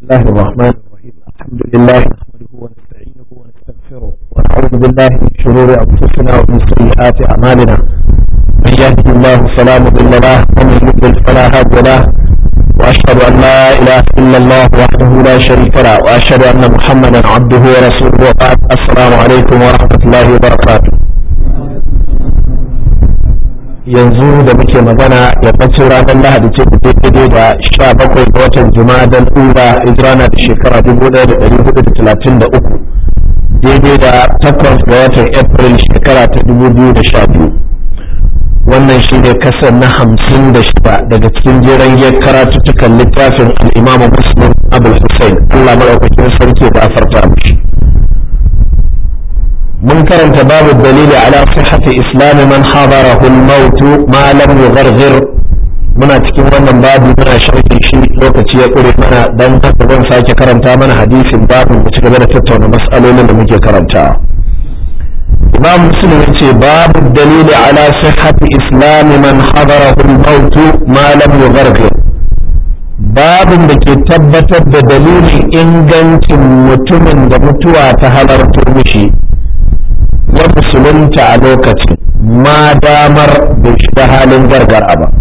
الله الرحمن الرحيم الحمد لله نحمده ونستعينه ونستغفره ونعوذ بالله من شرور انفسنا ومن سيئات اعمالنا من يهده الله فلا مضل له ومن يضلل فلا هادي له واشهد ان لا اله الا الله وحده لا شريك له واشهد ان محمدا عبده ورسوله وبعد السلام عليكم ورحمه الله وبركاته yanzu da muke magana yammacin ranar lahadi ce da daidai da sha bakwai ga watan juma'a ura hijira na da shekara dubu ɗaya da ɗari hudu da talatin da uku daidai da takwas ga watan april shekara ta dubu biyu da sha biyu wannan shi ne kasar na hamsin da shida daga cikin jeren giyar karatuttukan littafin al'imamu muslim abul hussein allah maɗaukakin sarki da afarta mishi mun karanta babu dalili ala sihhati islam man hadarahu al-maut ma lam yugharghir muna cikin wannan babu muna sharhi shi lokaci ya kure mana dan haka zan sake karanta mana hadisin babu mu ci gaba da tattauna mas'alolin da muke karantawa imam muslim yace babu dalili ala sihhati islam man hadarahu al-maut ma lam yugharghir babin da ke tabbatar da dalilin ingancin mutumin da mutuwa ta halarto mishi ya musulunta a lokacin ma damar bai shiga halin gargara ba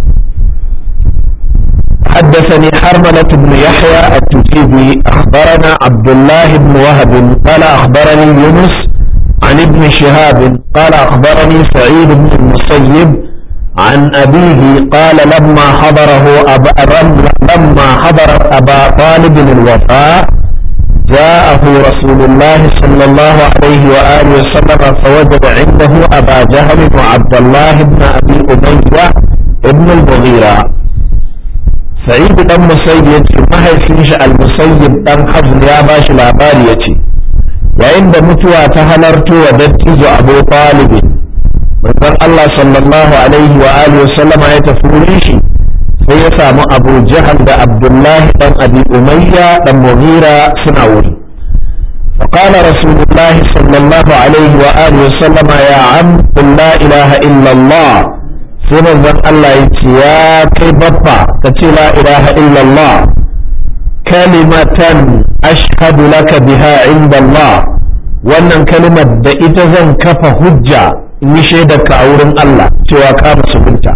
حدثني حرملة بن يحيى التجيبي أخبرنا عبد الله بن وهب قال أخبرني يونس عن ابن شهاب قال أخبرني سعيد بن المسيب عن أبيه قال لما حضره أبا لما حضر أبا طالب الوفاء جاءه رسول الله صلى الله عليه وآله وسلم فوجد عنده أبا جهل وعبد الله بن أبي أمية ابن المغيرة سعيد بن مسيب يتي ما هي فيش المسيب بن حزن يا باش العبار يتي وعند متوى تهلرت ودتيز أبو طالب من الله صلى الله عليه وآله وسلم يتفوليشي sai ya samu abu jahal da abdullahi dan abi umayya dan mughira suna wuri فقال رسول الله صلى الله عليه وآله وسلم يا عم قل لا إله إلا الله سنة ذن الله يا كي بابا كتي لا إله إلا الله كلمة أشهد لك بها عند الله wannan kalimar da ita zan kafa hujja in yi shaidarka a wurin Allah cewa ka musulunta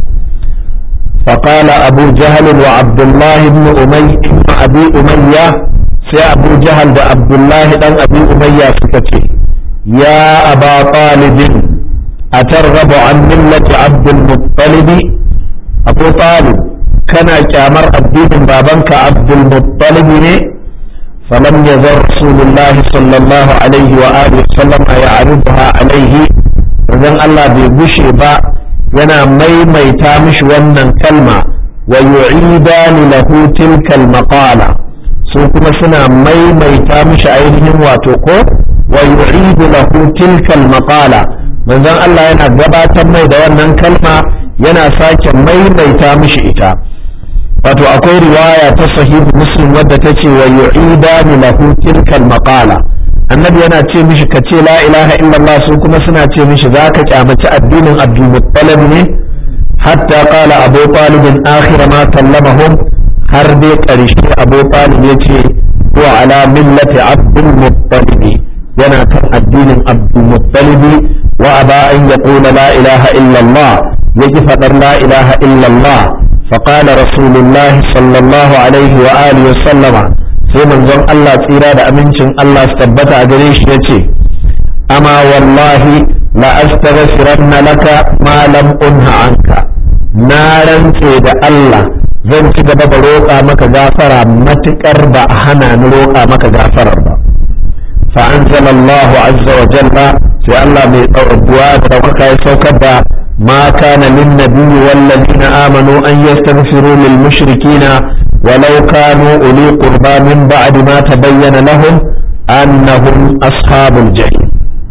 فقال أبو جهل وعبد الله بن أمي بن أبي أمية سي أبو جهل وعبد الله بن أبي أمية سكتي يا أبا طالب أترغب عن ملة عبد المطلب أبو طالب كان كامر الدين بابنك عبد المطلب فلم يزل رسول الله صلى الله عليه وآله وسلم يعرضها عليه وذن الله بيبشي با yana maimaita mishi wannan kalma wa yu'idani lahu tilka al-maqala su kuma suna maimaita mishi ainihin wato ko wa yu'idu lahu tilka al-maqala manzon Allah yana gabatar mai da wannan kalma yana sake maimaita mishi ita wato akwai riwaya ta sahihu muslim wadda ta ce wa yu'idani lahu tilka al-maqala annabi yana ce mishi ka ce la ilaha illallah su kuma suna ce mishi za ka kyamaci addinin abdulmuttalib ne hatta qala abu talib akhir ma kallamahum har dai karshe abu talib ya ce huwa ala millati abdulmuttalib yana kan addinin abdulmuttalib wa aba an yaqula la ilaha illallah yaki fadar la ilaha illallah فقال رسول الله صلى الله عليه وآله وسلم sai manzon Allah tsira da amincin Allah su tabbata a gare shi yace amma wallahi la astaghfiranna laka ma lam unha anka na rantse da Allah zan ci gaba da roƙa maka gafara matukar ba a hana ni roƙa maka gafarar ba fa anzalallahu azza wa jalla sai Allah mai tsawaduwa da daukaka ya saukar da ma kana lin nabiyyi wal ladina amanu an yastaghfiru lil mushrikina ولو كانوا أولي قربى من بعد ما تبين لهم أنهم أصحاب الجحيم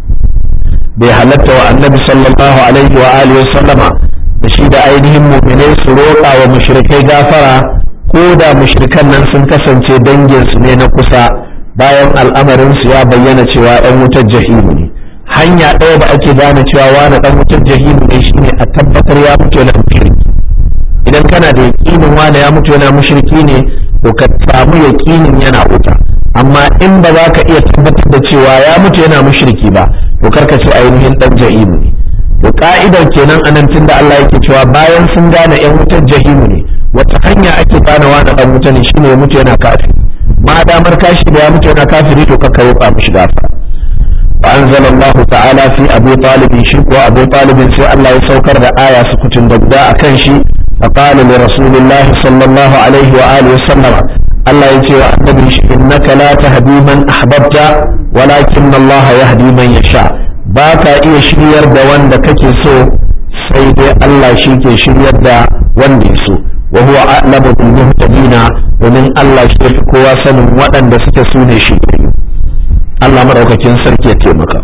بحلت النبي صلى الله عليه وآله وسلم بشيد أيديهم مؤمنين سروقا ومشركي غافرا كودا مشركان nan sun kasance danginsu ne na kusa bayan al'amarinsu ya bayyana cewa ɗan wutar jahimu ne hanya ɗaya da ake gane cewa wani ɗan wutar jahimu ne shine a tabbatar ya mutu yana mushriki idan kana da yaƙinin wane ya mutu yana mushriki ne to ka samu yaƙinin yana wuta amma in ba za ka iya tabbatar da cewa ya mutu yana mushriki ba to karka ce ainihin dan jahimu ne to ka'idar kenan anan tunda Allah yake cewa bayan sun gane yan wutar jahimu ne wata hanya ake gane wani dan wuta ne shine ya mutu yana kafiri ma damar kashi da ya mutu yana kafiri to kakka roƙa mishi gafara فأنزل الله تعالى في أبي طالب شك وأبو طالب في الله يسوكر آية سكت دبداء كنشي فقال لرسول الله صلى الله عليه وآله وسلم الله يتي النبي إنك لا تهدي من أحببت ولكن الله يهدي من يشاء باكا إيه شرير دا وان دا كتي سو سيدي الله شيكي شرير دا وان دي سو وهو أعلم بالمهتدين ومن الله شيكي كوا سن وان دا سكسوني شيكي Allah maraukakin sarki ya taimaka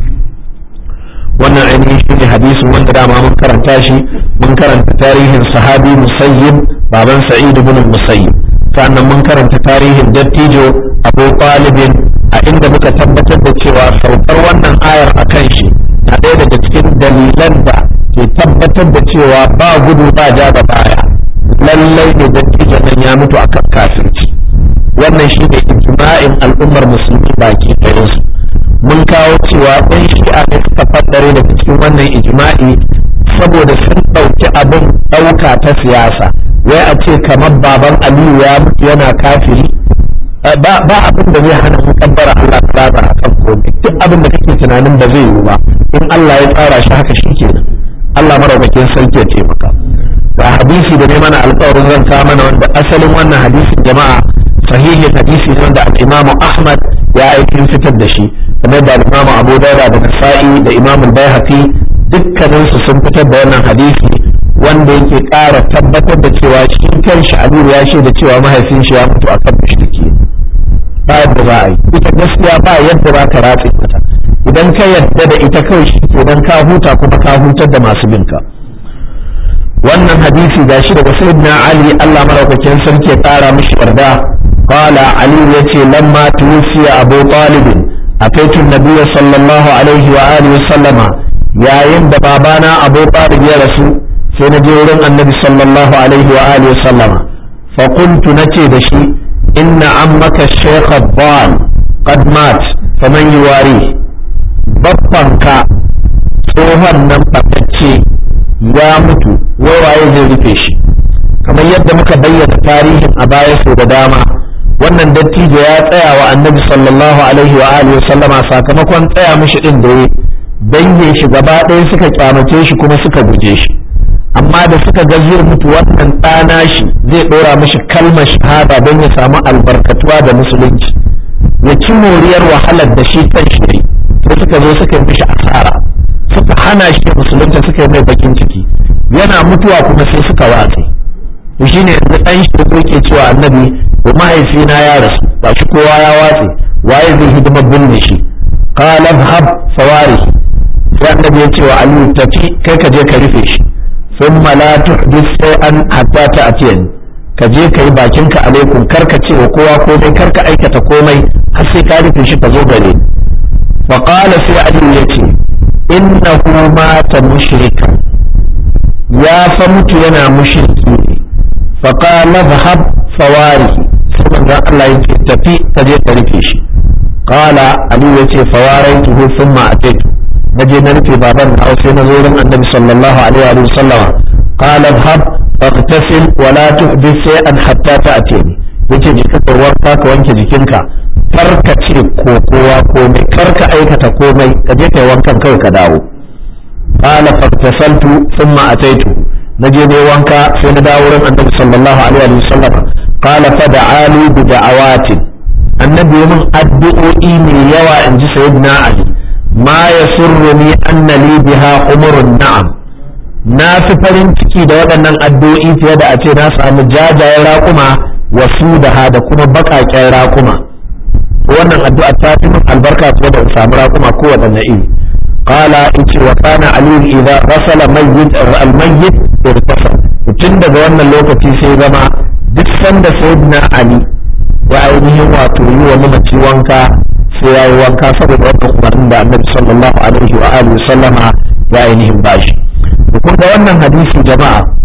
wannan ainihin shi ne hadisin wanda dama mun karanta shi mun karanta tarihin sahabi musayyib baban sa'id ibn musayyib sannan mun karanta tarihin dattijo abu talibin a inda muka tabbatar da cewa saukar wannan ayar a kan shi na ɗaya daga cikin dalilan da ke tabbatar da cewa ba gudu ba ja da baya lallai ne dattijo nan ya mutu akan kafirci wannan shi ne ijma'in al'ummar musulmi baki ɗayansu mun kawo cewa ɗan shi'a ne suka faddare daga cikin wannan ijma'i saboda sun ɗauki abin ɗauka ta siyasa wai a ce kamar baban aliyu ya mutu yana kafiri ba abin da zai hana mu kabbara Allah tsara a kan komai duk abin da kake tunanin ba zai yiwu ba in Allah ya tsara shi haka shi kenan Allah maraukakin sarki ya taimaka ga hadisi da ne mana alƙawarin zan kawo mana wanda asalin wannan hadisin jama'a sahihin hadisi ne wanda al-Imam Ahmad ya aikin fitar da shi kamar da al-Imam Abu Dawud da Nasa'i da Imam Al-Baihaqi dukkanin su sun fitar da wannan hadisi wanda yake ƙara tabbatar da cewa shi kanshi Aliyu ya da cewa mahaifin shi ya mutu akan mushriki ba yadda za a yi ita gaskiya ba yadda za ka ratse mata idan ka yadda da ita kawai shi idan ka huta kuma ka hutar da masu binka wannan hadisi gashi daga sayyidina Ali Allah maraukakin sarki ya ƙara mishi yarda قال علي يتي لما توفي أبو طالب أتيت النبي صلى الله عليه وآله وسلم يا يند بابانا أبو طالب يا رسول سنجور النبي صلى الله عليه وآله وسلم فقلت نتي دشي إن عمك الشيخ الضال قد مات فمن يواريه بطنك tsohon nan fatacce ya mutu wawaye zai rufe shi kamar yadda muka bayyana tarihin a baya sau da dama wannan dattijo ya tsaya wa annabi sallallahu alaihi wa alihi sallama sakamakon tsaya mishi din da ya dangin shi gaba ɗaya suka kyamace shi kuma suka guje shi amma da suka ga zai mutu wannan ɗana shi zai ɗora mishi kalmar shahada don ya samu albarkatuwa da musulunci ya ci moriyar wahalar da shi kan shi sai suka zo suka yi mishi asara suka hana shi musulunta suka yi mai bakin ciki yana mutuwa kuma sai suka watse shi ne yanzu ɗan shi da ke cewa annabi ko mahaifina ya rasu ba shi kowa ya watse waye zai hidimar binne shi qala hab fawari sai annabi ya ce wa aliyu tafi kai ka je ka rufe shi thumma la tuhdith shay'an hatta ta'tiyani ka je ka yi bakinka alaikum kar ka ce wa kowa komai kar ka aikata komai har sai ka rufe shi ka zo gare fa qala sai aliyu ya ce innahu mata mushrikan ya fa mutu yana mushriki ne fa qala dhhab fawari sai manzon Allah yake tafi ka je ka rufe shi qala ali yace fawaraytuhu thumma ataitu naje na rufe baban na sai na zo wurin annabi sallallahu alaihi wa sallama qala dhhab faghtasil wa la tuhdith shay'an hatta ta'tini yace je ka wanka ka wanke jikinka kar ka ce ko kowa komai kar ka aikata komai ka je kai wankan kawai ka dawo qala faghtasaltu thumma ataitu naje ne wanka sai na dawo wurin annabi sallallahu alaihi wa sallama قال فدعا لي بدعوات النبي من أدعوئي من يوى إن سيدنا علي ما يسرني أن لي بها أمر النعم na fi farin ciki da waɗannan addu'o'i fiye da a ce na samu jajayen raƙuma wasu da ha da kuma baƙaƙen raƙuma wannan addu'a ta fi min albarka fiye da samu raƙuma ko waɗanne iri qala in ce wa kana aliyu idza rasala mayyit al-mayyit irtasal tun daga wannan lokaci sai zama duk sanda sayyidina ali ya ainihin wato yi wa mamaci wanka sai ya yi wanka saboda wannan umarnin da annabi sallallahu alaihi wa alihi sallama ya ainihin bashi kun ga wannan hadisi jama'a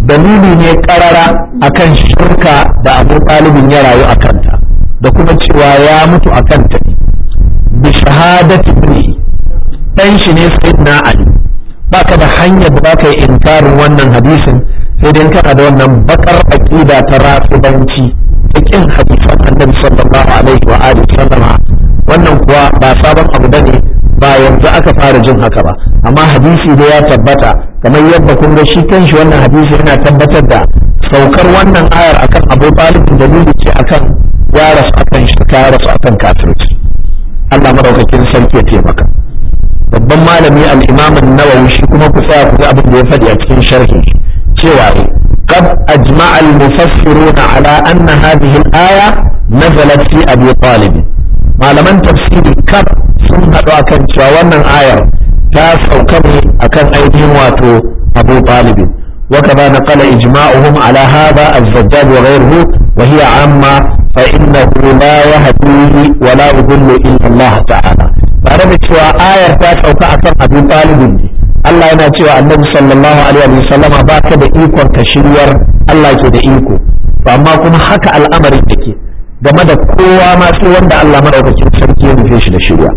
dalili ne karara akan shirka da abu ɗalibin ya rayu a kanta da kuma cewa ya mutu a kanta ne bi shahadati ibnihi dan shi ne sayyidina ali baka da hanyar da baka yi inkarin wannan hadisin sai dai kana da wannan bakar aqida ta rafidanci ta kin hadisan annabi sallallahu alaihi wa alihi sallama wannan kuwa ba sabon abu bane ba yanzu aka fara jin haka ba amma hadisi da ya tabbata kamar yadda kun ga shi kanshi wannan hadisi yana tabbatar da saukar wannan ayar akan Abu Talib dalili ce akan ya rasu akan shirka ya rasu akan kafirci Allah madaukakin sarki ya taimaka babban malami al-Imam an-Nawawi shi kuma ku tsaya ku ga abin da ya faɗi a cikin sharhi cewa قد أجمع المفسرون على أن هذه الآية نزلت في أبي طالب malaman tafsiri kaf sun haɗu akan cewa wannan ayar ta sauka ne akan ainihin wato abu talibin وكذا نقل إجماعهم على هذا الزجاج وغيره وهي عامة فإنه لا يهديه ولا يضل إلا الله تعالى بعد cewa ayar ta sauka akan abu talibin ne Allah yana cewa annabi sallallahu alaihi wa sallama ba ka da ikon ka shiryar Allah ke da iko amma kuma haka al'amarin yake game da kowa ma sai wanda Allah madaukakin sarki ya nufe shi da shirya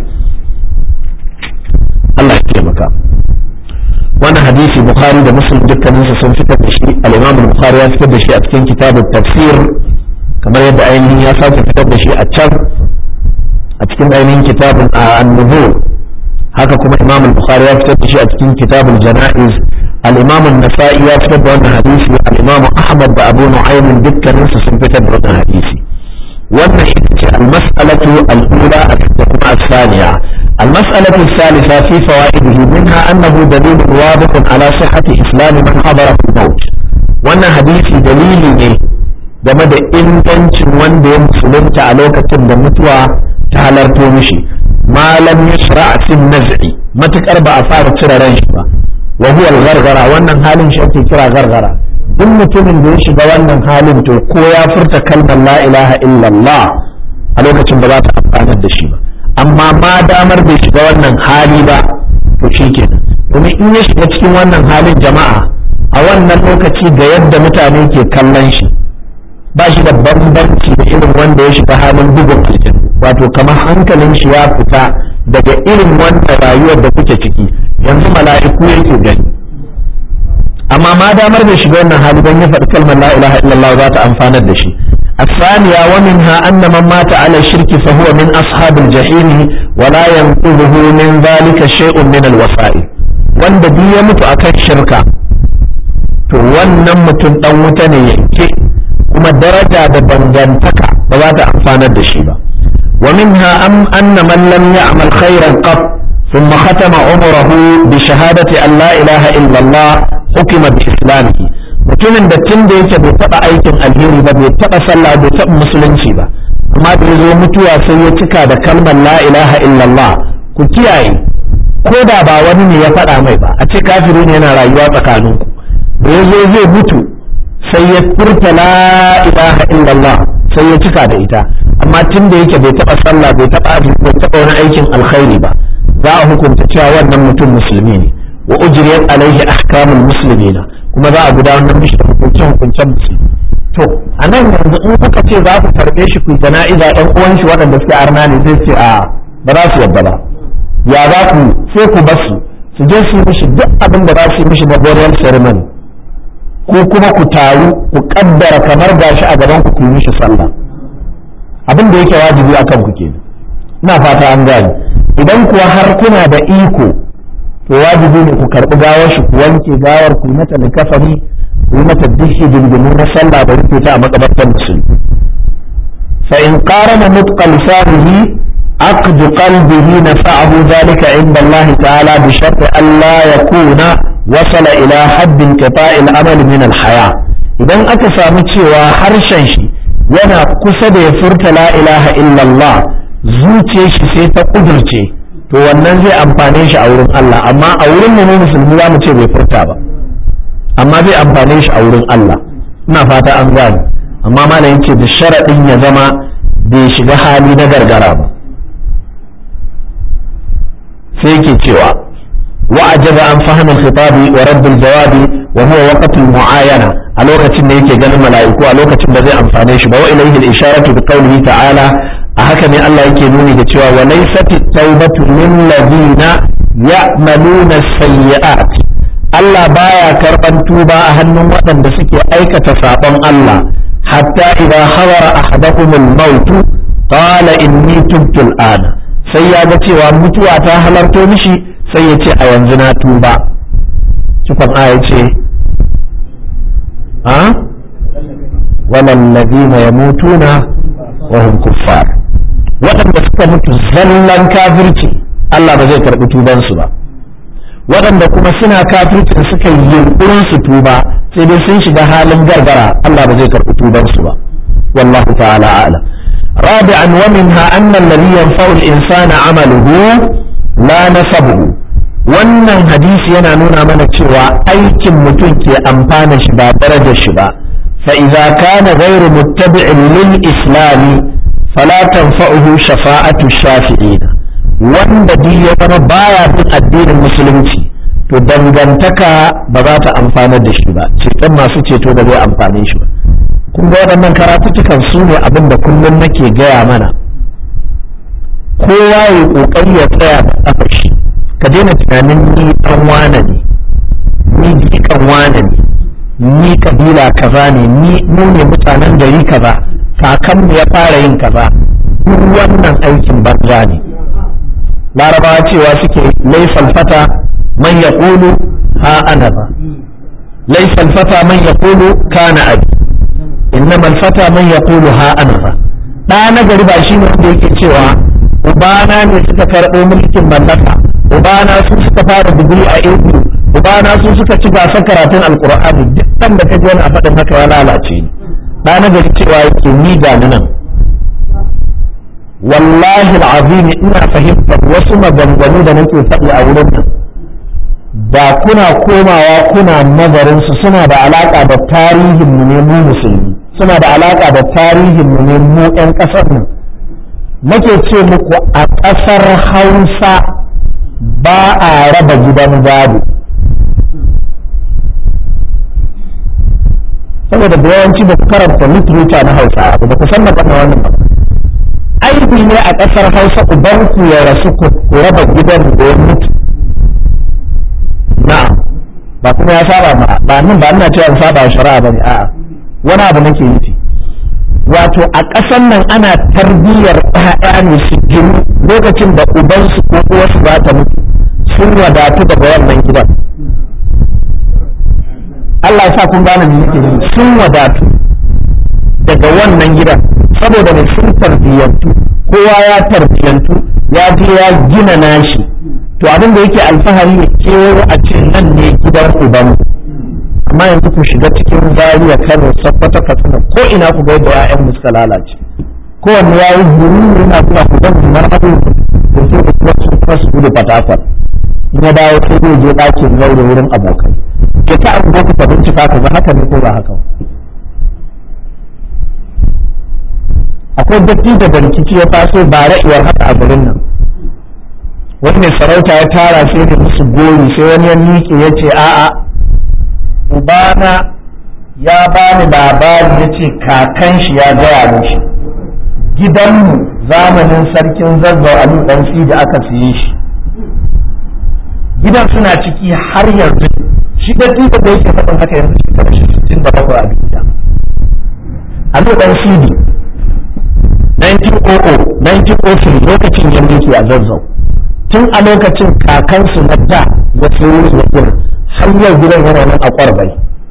Allah ya taimaka wannan hadisi Bukhari da Muslim dukkanin su sun fitar da shi al-Imam Bukhari ya fitar da shi a cikin kitabut tafsir kamar yadda ainihin ya sake fitar da shi a can a cikin ainihin kitabun an-nuzul haka kuma Imam Bukhari ya fitar da shi a cikin kitabul janaiz al-Imam an-Nasa'i ya fitar da wannan hadisi al-Imam Ahmad da Abu Nu'aym dukkanin su sun fitar da wannan hadisi wannan ita ce almas'alatu al'ula a kuma الثانية المسألة الثالثة في فوائده منها أنه دليل واضح على صحة إسلام من حضره الموت wannan hadisi dalili ne game da ingancin wanda ya musulunta a lokacin da mutuwa ta halarto mishi malam yashra fi naz'i matukar ba a fara cire ran shi ba wa huwa al-ghargara wannan halin shi ake kira gargara duk mutumin da ya shiga wannan halin to ko ya furta kalmar la ilaha illallah a lokacin ba za ta amfanar da shi ba amma ma damar bai shiga wannan hali ba to shi kenan domin in ya shiga cikin wannan halin jama'a a wannan lokaci ga yadda mutane ke kallon shi ba shi da bambanci da irin wanda ya shiga halin bugun aljan wato kamar hankalin shi ya fita daga irin wanda rayuwar da kuke ciki yanzu mala'iku yake gani amma ma damar bai shiga wannan hali don ya faɗi kalmar la ilaha illallah za ta amfanar da shi الثانية ومنها أن من مات على الشرك فهو من أصحاب الجحيم ولا ينقذه من ذلك شيء من الوسائل wanda duk ya mutu akan shirka to wannan mutum dan wuta ne yanke kuma daraja da dangantaka ba za ta amfanar da shi ba wa minha am anna man lam ya'mal khairan qat thumma khatama umrahu bi shahadati an la ilaha illa Allah hukima bi islamihi mutumin da tun da yake bai taɓa aikin alheri ba bai taɓa sallah bai taɓa musulunci ba amma da ya zo mutuwa sai ya cika da kalmar la ilaha illallah ku kiyaye ko da ba wani ne ya faɗa mai ba a ce kafiri ne yana rayuwa tsakaninku da ya zo zai mutu sai ya furta la ilaha illallah sai ya cika da ita amma tun da yake bai taɓa sallah bai taɓa bai taɓa wani aikin alkhairi ba za a hukunta cewa wannan mutum musulmi ne wa ujriyat alaihi ahkamul muslimina kuma za a gudanar mishi da hukuncen hukuncen musulmi to a nan yanzu in kuka ce za ku karɓe shi ku jana'iza ɗan uwan shi waɗanda suke arna ne zai ce a ba za su yadda ba ya za ku sai ku basu su je su yi mishi duk abin da za su yi mishi na burial ceremony ko kuma ku taru ku kaddara kamar gashi a gaban ku ku yi mishi sallah abin da yake wajibi akan ku kenan ina fata an gane idan kuwa har kuna da iko to wajibi ne ku karɓi gawar shi ku wanke gawar ku mata likafani ku yi mata dishi dindimu na sallah da rufe ta a makabartar musulmi fa in qarana mutqa lisanihi aqd qalbihi nafa'ahu dhalika inda Allah ta'ala bi shart an la yakuna wasala ila hadd inqita'i al-amal min al-haya idan aka samu cewa harshen shi yana kusa da ya furta la ilaha illallah zuciyar shi sai ta kudurce to wannan zai amfane shi a wurin Allah amma a wurin mu musulmi za mu ce bai furta ba amma zai amfane shi a wurin Allah ina fata an gane amma malamin ce da sharaɗin ya zama bai shiga hali na gargara ba sai yake cewa wa ajaba an fahimul khitabi wa raddul jawabi wa huwa waqtul mu'ayana a lokacin da yake ganin mala'iku a lokacin da zai amfane shi ba wa ilayhi al-isharatu bi qawlihi ta'ala a haka ne Allah yake nuni da cewa wa laysat at-taubatu lil ladina ya'maluna as-sayyi'at Allah baya karban tuba a hannun waɗanda suke aikata sabon Allah hatta idza hadara ahadakum al-maut qala inni tubtu al-ana sai ya ga cewa mutuwa ta halarto mishi sai ya ce a yanzu na tuba cikon aya ce a walallazina yamutuna wa hum kuffar waɗanda suka mutu zallan kafirci Allah ba zai karɓi tubansu ba waɗanda kuma suna kafircin suka yi yunkurin su tuba sai dai sun shiga halin gargara Allah ba zai karɓi tubansu ba wallahu ta'ala a'lam رابعا ومنها أن الذي ينفع الإنسان عمله لا نسبه wannan hadisi yana nuna mana cewa aikin mutum ke amfana shi ba darajar shi ba fa idza kana ghayru muttabi'in lil islami fala tanfa'uhu shafa'atu shafi'in wanda duk ya zama baya bin addinin musulunci to dangantaka ba za ta amfana da shi ba ceton masu ceto da zai amfane shi ba kun ga waɗannan karatutukan su ne abin da kullum nake gaya mana kowa ya ƙoƙari ya tsaya da ƙafa shi ka daina tunanin ni ɗan wane ne ni jikan wane ne ni kabila kaza ne ni mu ne mutanen gari kaza kakanmu ya fara yin kaza duk wannan aikin banza ne larabawa cewa suke laifal fata man yaqulu ha ana ba laifal fata man yaqulu kana abi innama alfata man yaqulu ha ana fa da na gari ba shine wanda yake cewa ubana ne suka karɓo mulkin mallaka ubana su suka fara digiri a ilmi ubana su suka ci gasar karatun alqur'ani duk dan da kaji wani a faɗin haka ya lalace ni da na gari cewa yake ni ga nan wallahi alazim ina fahimtar wasu maganganu da nake faɗi a wurin nan da kuna komawa kuna nazarin su suna da alaka da tarihin mu ne mu musulmi suna da alaƙa da tarihin mu ne mu 'yan ƙasar nan nake ce muku a ƙasar hausa ba a raba gidan gado saboda da yawanci ba ku karanta literature na hausa ba ku san na wannan ba aibi ne a ƙasar hausa uban ku ya rasu ku raba gidan da ya mutu na'am ba kuma ya saba ba ba nan ba ina cewa saba shari'a bane a'a wani abu nake yi wato a ƙasan nan ana tarbiyyar ɗaya ne su gini lokacin da ubansu ko uwarsu za ta mutu sun wadatu daga wannan gidan Allah ya sa kun gane me yake yi sun wadatu daga wannan gidan saboda ne sun tarbiyyantu kowa ya tarbiyyantu ya je ya gina nashi to abin da yake alfahari ya kewayo a ce nan ne gidan ubanmu amma yanzu ku shiga cikin zariya kano sabbata katsina ko ina ku ga yadda ƴaƴan mu suka lalace kowanne ya yi guri yana zuwa ku zan zumar abu da sai da kuma su kuma su gudu fatakwal in ya dawo sai zai je ɗakin zaure wurin abokai ke ta abu ku ka bincika ka ga haka ne ko ba haka akwai dattijo da rikici ya taso ba ra'iwar haka a garin nan wani mai sarauta ya tara sai da musu gori sai wani ya miƙe ya ce a'a ubana ya bani labari ya ce kakan shi ya gaya mishi gidanmu zamanin sarkin zazzau alu dan da aka siye shi gidan suna ciki har yanzu shi da tuba da yake faɗin haka yanzu shekara shi sittin da bakwai a duniya alu dan sidi 1900 1903 lokacin yanda yake a zazzau tun a lokacin kakansu na da ya sayo ya gina har yau gidan yana nan a kwarbai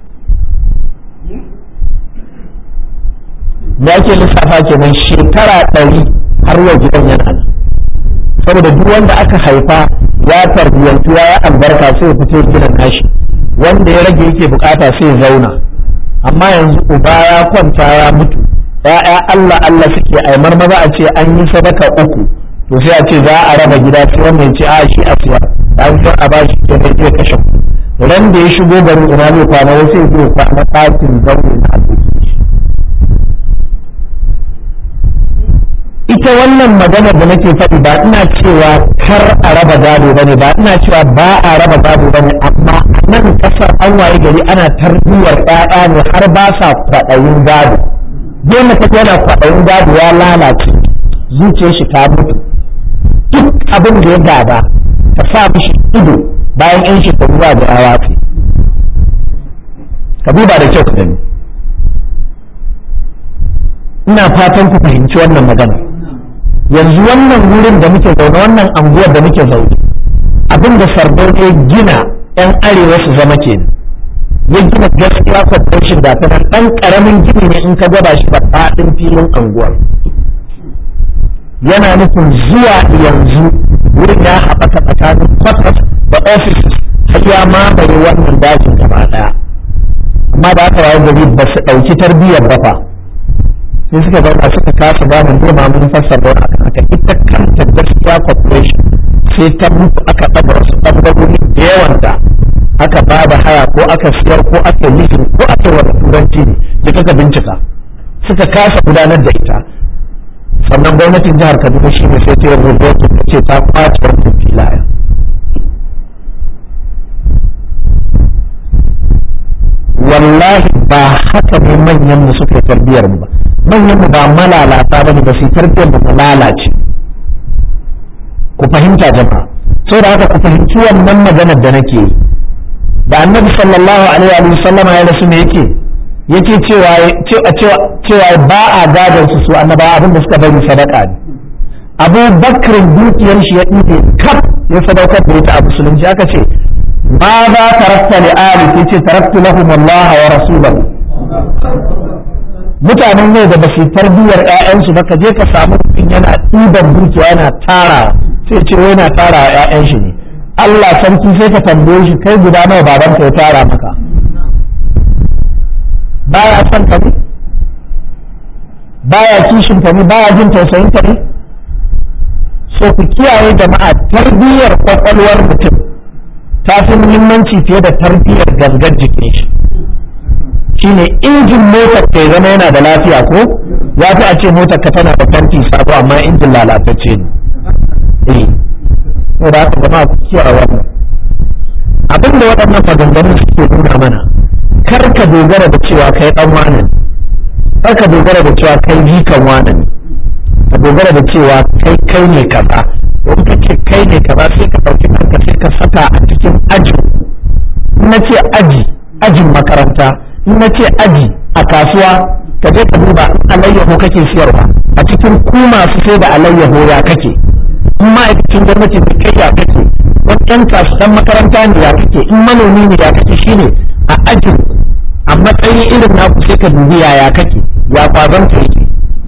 ya ke lissafa kenan shekara ɗari har yau gidan yana nan saboda duk wanda aka haifa ya tarbiyyantu ya yi albarka sai ya fito gidan nashi wanda ya rage yake bukata sai ya zauna amma yanzu uba ya kwanta ya mutu ya'ya Allah Allah suke aimar maza a ce an yi sadaka uku to sai a ce za a raba gida sai wannan ce a shi a siya an san a bashi ke mai zai kashe ran da ya shigo garin ina zai kwana wasu ya zai kwana ɗakin zaune na ita wannan magana da nake faɗi ba ina cewa kar a raba gado ba ne ba ina cewa ba a raba gado ba ne amma an nan kasar an waye gari ana tarbiyyar ƴaƴa ne har ba sa kwaɗayin gado dole ka yana kwaɗayin gado ya lalace zuciyar shi ta mutu duk abin da ya gada ka sa mishi ido bayan yan shekaru ba da rawa ce ka duba da kyau ka gani ina fatan ku fahimci wannan magana yanzu wannan wurin da muke zaune wannan anguwar da muke zaune abin da sardauna ya gina yan arewa su zama ke ya gina gaskiya corporation da ta nan ɗan ƙaramin gini ne in ka gwada shi da faɗin filin anguwar yana nufin zuwa yanzu wurin ya haɓaka tsakanin quarters da offices har ya mamaye wannan dajin gaba ɗaya amma da aka waye gari ba su ɗauki tarbiyyar ba fa sai suka zauna suka kasa gane ne ma mun fassara wani akan haka ita kanta gaskiya corporation sai ta mutu aka ɗaga wasu ɓangarori da yawanta aka ba da haya ko aka siyar ko aka yi ko aka yi wani turanci ne da kaka bincika suka kasa gudanar da ita sannan gwamnatin jihar kaduna shi ne sai ta yi rubutu ta ce ta kwace wannan filaya wallahi ba haka ne manyan mu suka yi tarbiyar mu ba manyan mu ba malalata ba ne ba su tarbiyar mu lalace ku fahimta jama'a sai da haka ku fahimci wannan maganar da nake yi da annabi sallallahu alaihi wa sallam ya rasu ne yake yake cewa cewa cewa ba a gadon su su annaba abin da suka bari sadaka ne Abu Bakr dukiyar shi ya ɗibe kaf ya sadaukar da ita a musulunci aka ce ma za tarakta li ali sai ce taraktu lahum Allah wa rasulahu mutanen ne da basu tarbiyyar ƴaƴansu ba ka je ka samu mutum yana ɗiban dukiya yana tara sai ce wai yana tara ƴaƴan shi ne Allah sarki sai ka tambaye shi kai guda nawa baban ka ya tara maka baya son ka ne baya kishin ka ne baya jin tausayin ka ne so ku kiyaye jama'a tarbiyyar kwakwalwar mutum ta fi muhimmanci fiye da tarbiyyar gangar jikin shi shine injin motar ka zama yana da lafiya ko ya fi a ce motar ka tana da fanti sabo amma injin lalatacce ne eh to da haka jama'a ku kiyaye wannan abin da waɗannan maganganun suke nuna mana kar ka dogara da cewa kai dan wane kar ka dogara da cewa kai jikan wane ne ka dogara da cewa kai kai ne kaza in ka ce kai ne kaza sai ka ɗauki kanka sai ka saka a cikin aji in na ce aji ajin makaranta in na ce aji a kasuwa ka je ka duba alayyaho kake siyarwa a cikin ku masu sai da alayyaho ya kake in ma'aikacin gwamnati ne kai ya kake wani ɗan kasuwan makaranta ne ya kake in manomi ne ya kake shine a ajin a matsayin irin naku sai ka dubi yaya kake ya kwazon ka yake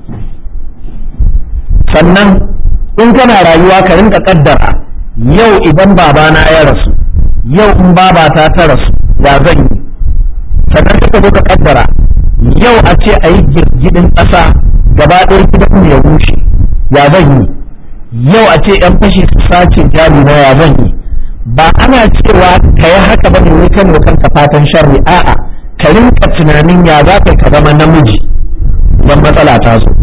sannan in kana rayuwa ka rinka kaddara yau idan babana ya rasu yau in babata ta rasu ya zan yi sannan ka zo ka kaddara yau a ce a yi girgidin ƙasa gaba ɗaya gidan ya rushe ya zan yi yau a ce yan fashi su sace jari na ya zan yi ba ana cewa ka yi haka ba ne wai kan kanka fatan sharri a'a ka rinka tunanin ya za ka ka zama namiji don matsala ta zo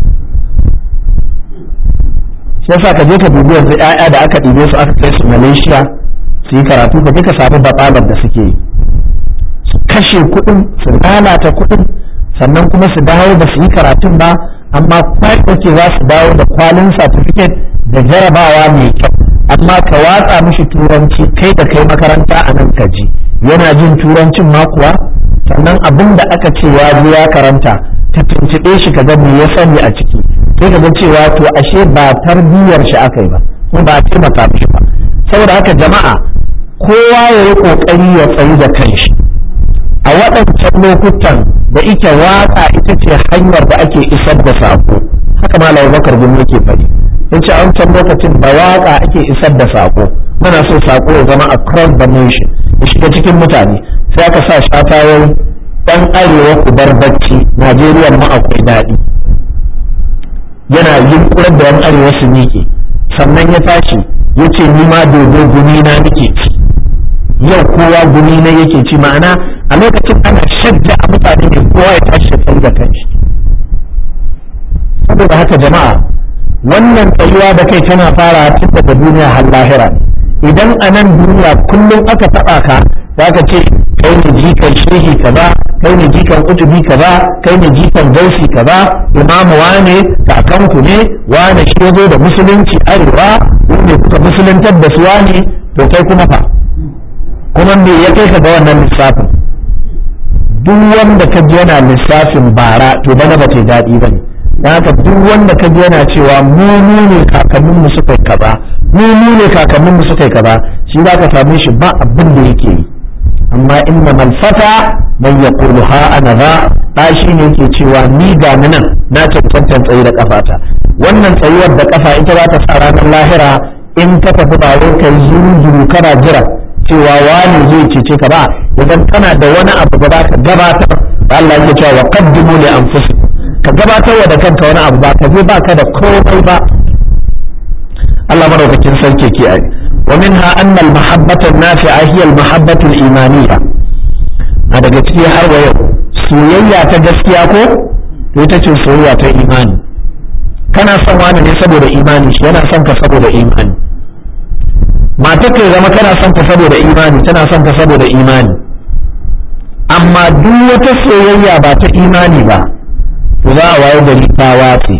shi yasa ka je ka dubi yanzu ƴaƴa da aka ɗibe su aka kai su Malaysia su yi karatu ka je ka samu batsalar da suke yi su kashe kuɗin su lalata kuɗin sannan kuma su dawo ba su yi karatun ba amma kwai ce za su dawo da kwalin certificate da jarabawa mai kyau amma ka watsa mishi turanci kai da kai makaranta a nan ka ji yana jin turancin ma kuwa sannan abin da aka ce ya je ya karanta ka tuntuɓe shi ka ga me ya sani a ciki sai ka ga cewa to ashe ba tarbiyyar shi aka yi ba kuma ba a taimaka mishi ba saboda haka jama'a kowa ya yi ƙoƙari ya tsayi da kanshi a waɗancan lokutan da ike waƙa ita ce hanyar da ake isar da saƙo haka malam bakar gumi yake faɗi yace a wancan lokacin da waƙa ake isar da saƙo muna so saƙo ya zama across the nation ya shiga cikin mutane sai aka sa shatayoyi ɗan arewa ku bar bacci najeriya ma akwai daɗi yana yunkurar da yan arewa su miƙe sannan ya tashi ya ce ni ma dodo gumi na nake ci yau kowa gumi na yake ci ma'ana a lokacin ana shadda a mutane ne kowa ya tashi ya da kanshi saboda haka jama'a wannan tsayuwa da kai tana fara tun daga duniya har lahira idan a nan duniya kullum aka taɓa ka zaka ce kai ne jikan shehi kaza kai ne jikan kutubi kaza kai ne jikan gausi kaza imamu wane kakanku ne wane shi zo da musulunci arewa ne kuka musuluntar da su wane to kai kuma fa kuma me ya kai ka ga wannan lissafin duk wanda ka ji yana lissafin bara to bana ba ta daɗi ba ne don haka duk wanda ka ji yana cewa mu mu ne kakanninmu suka yi kaza mu mu ne kakanninmu suka yi kaza shi za ka same shi ba abin da yake yi amma inna malfata man yaqulu ha ana za da shi ne yake cewa ni ga ni nan na cancantan tsayi da kafata wannan tsayuwar da kafa ita za ta sa ranar lahira in ka tafi ba wai kai zuru kana jira cewa wani zai cece ka ba idan kana da wani abu da za ka gabatar da Allah yake cewa wa qaddimu li anfusikum ka gabatar wa da kanka wani abu ba ka je ba ka da komai ba Allah madaukakin sarki ke ai wa minha anna al-mahabbata an-nafi'a hiya al-mahabbatu al-imaniyya a daga ciki har wa yau soyayya ta gaskiya ko to ita ce soyayya ta imani kana son wani ne saboda imani shi yana son ka saboda imani matar ka zama kana son ta saboda imani tana son ka saboda imani amma duk wata soyayya ba ta imani ba to za a waye gari ta watse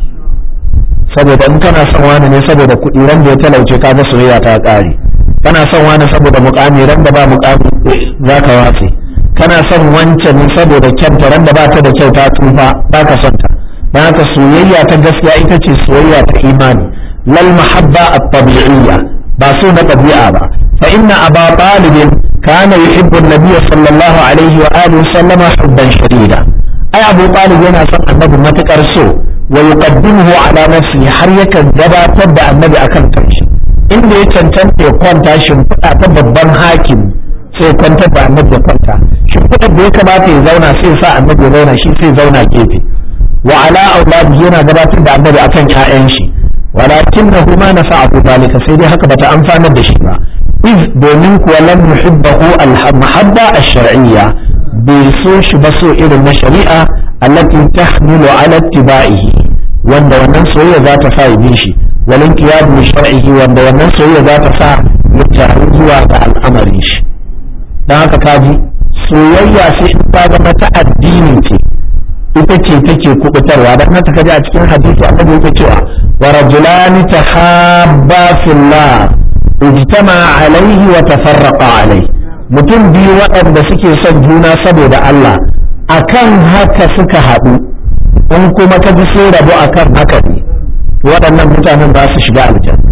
saboda in kana son wani ne saboda kuɗi ran da ya talauce ka ga soyayya ta ƙare kana son wani saboda mukami ran da ba mukami za ka watse kana son wancan ne saboda kyanta ran da ba ta da kyau ta tsufa ba ka son ta don haka soyayya ta gaskiya ita ce soyayya ta imani lal mahabba at-tabi'iyya ba so na ɗabi'a ba fa inna aba talib kana yuhibbu an-nabiy sallallahu alaihi wa alihi sallama hubban shadida ai abu talib yana son annabi matukar so wa yuqaddimuhu ala nafsi har yakan gabatar da annabi akan kanshi inda ya cancanta ya kwanta shimfiɗa ta babban hakim sai kwantar da annabi ya kwanta shimfiɗar da ya kamata ya zauna sai sa annabi ya zauna shi sai zauna gefe wa ala auladi yana gabatar da annabi akan ƴaƴan shi walakinahu ma nafa'ahu dalika sai dai haka bata amfanar da shi ba iz domin kuwa lam yuhibbahu al-mahabba ash-shar'iyya bai so shi ba so irin na shari'a allati tahmilu ala ittiba'ihi wanda wannan soyayya za ta sa ya bi shi walin qiyadu bi shar'ihi wanda wannan soyayya za ta sa ya taru zuwa ga al'amarin shi dan haka kaji soyayya sai in ta zama ta addini ce ita ce take kubutarwa dan haka kaji a cikin hadisi annabi yake cewa wa rajulani tahabba fillah ijtama alaihi wa tafarraqa alaihi mutum biyu waɗanda suke son juna saboda Allah akan haka suka haɗu in kuma ka ji sun rabu akan haka ne waɗannan mutanen ba su shiga aljanna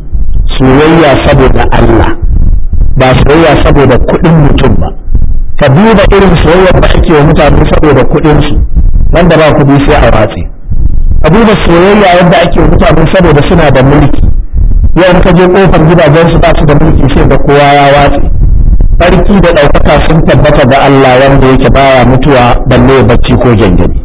soyayya saboda Allah ba soyayya saboda kuɗin mutum ba ka duba irin soyayyar da ake wa mutane saboda kuɗinsu wanda ba kuɗi sai a watsi ka duba soyayya yadda ake wa mutane saboda suna da mulki yau ka je kofar gidajensu ba su da mulki sai da kowa ya watsi sarki da ɗaukaka sun tabbata ga Allah wanda yake baya mutuwa balle bacci ko gyangyaɗi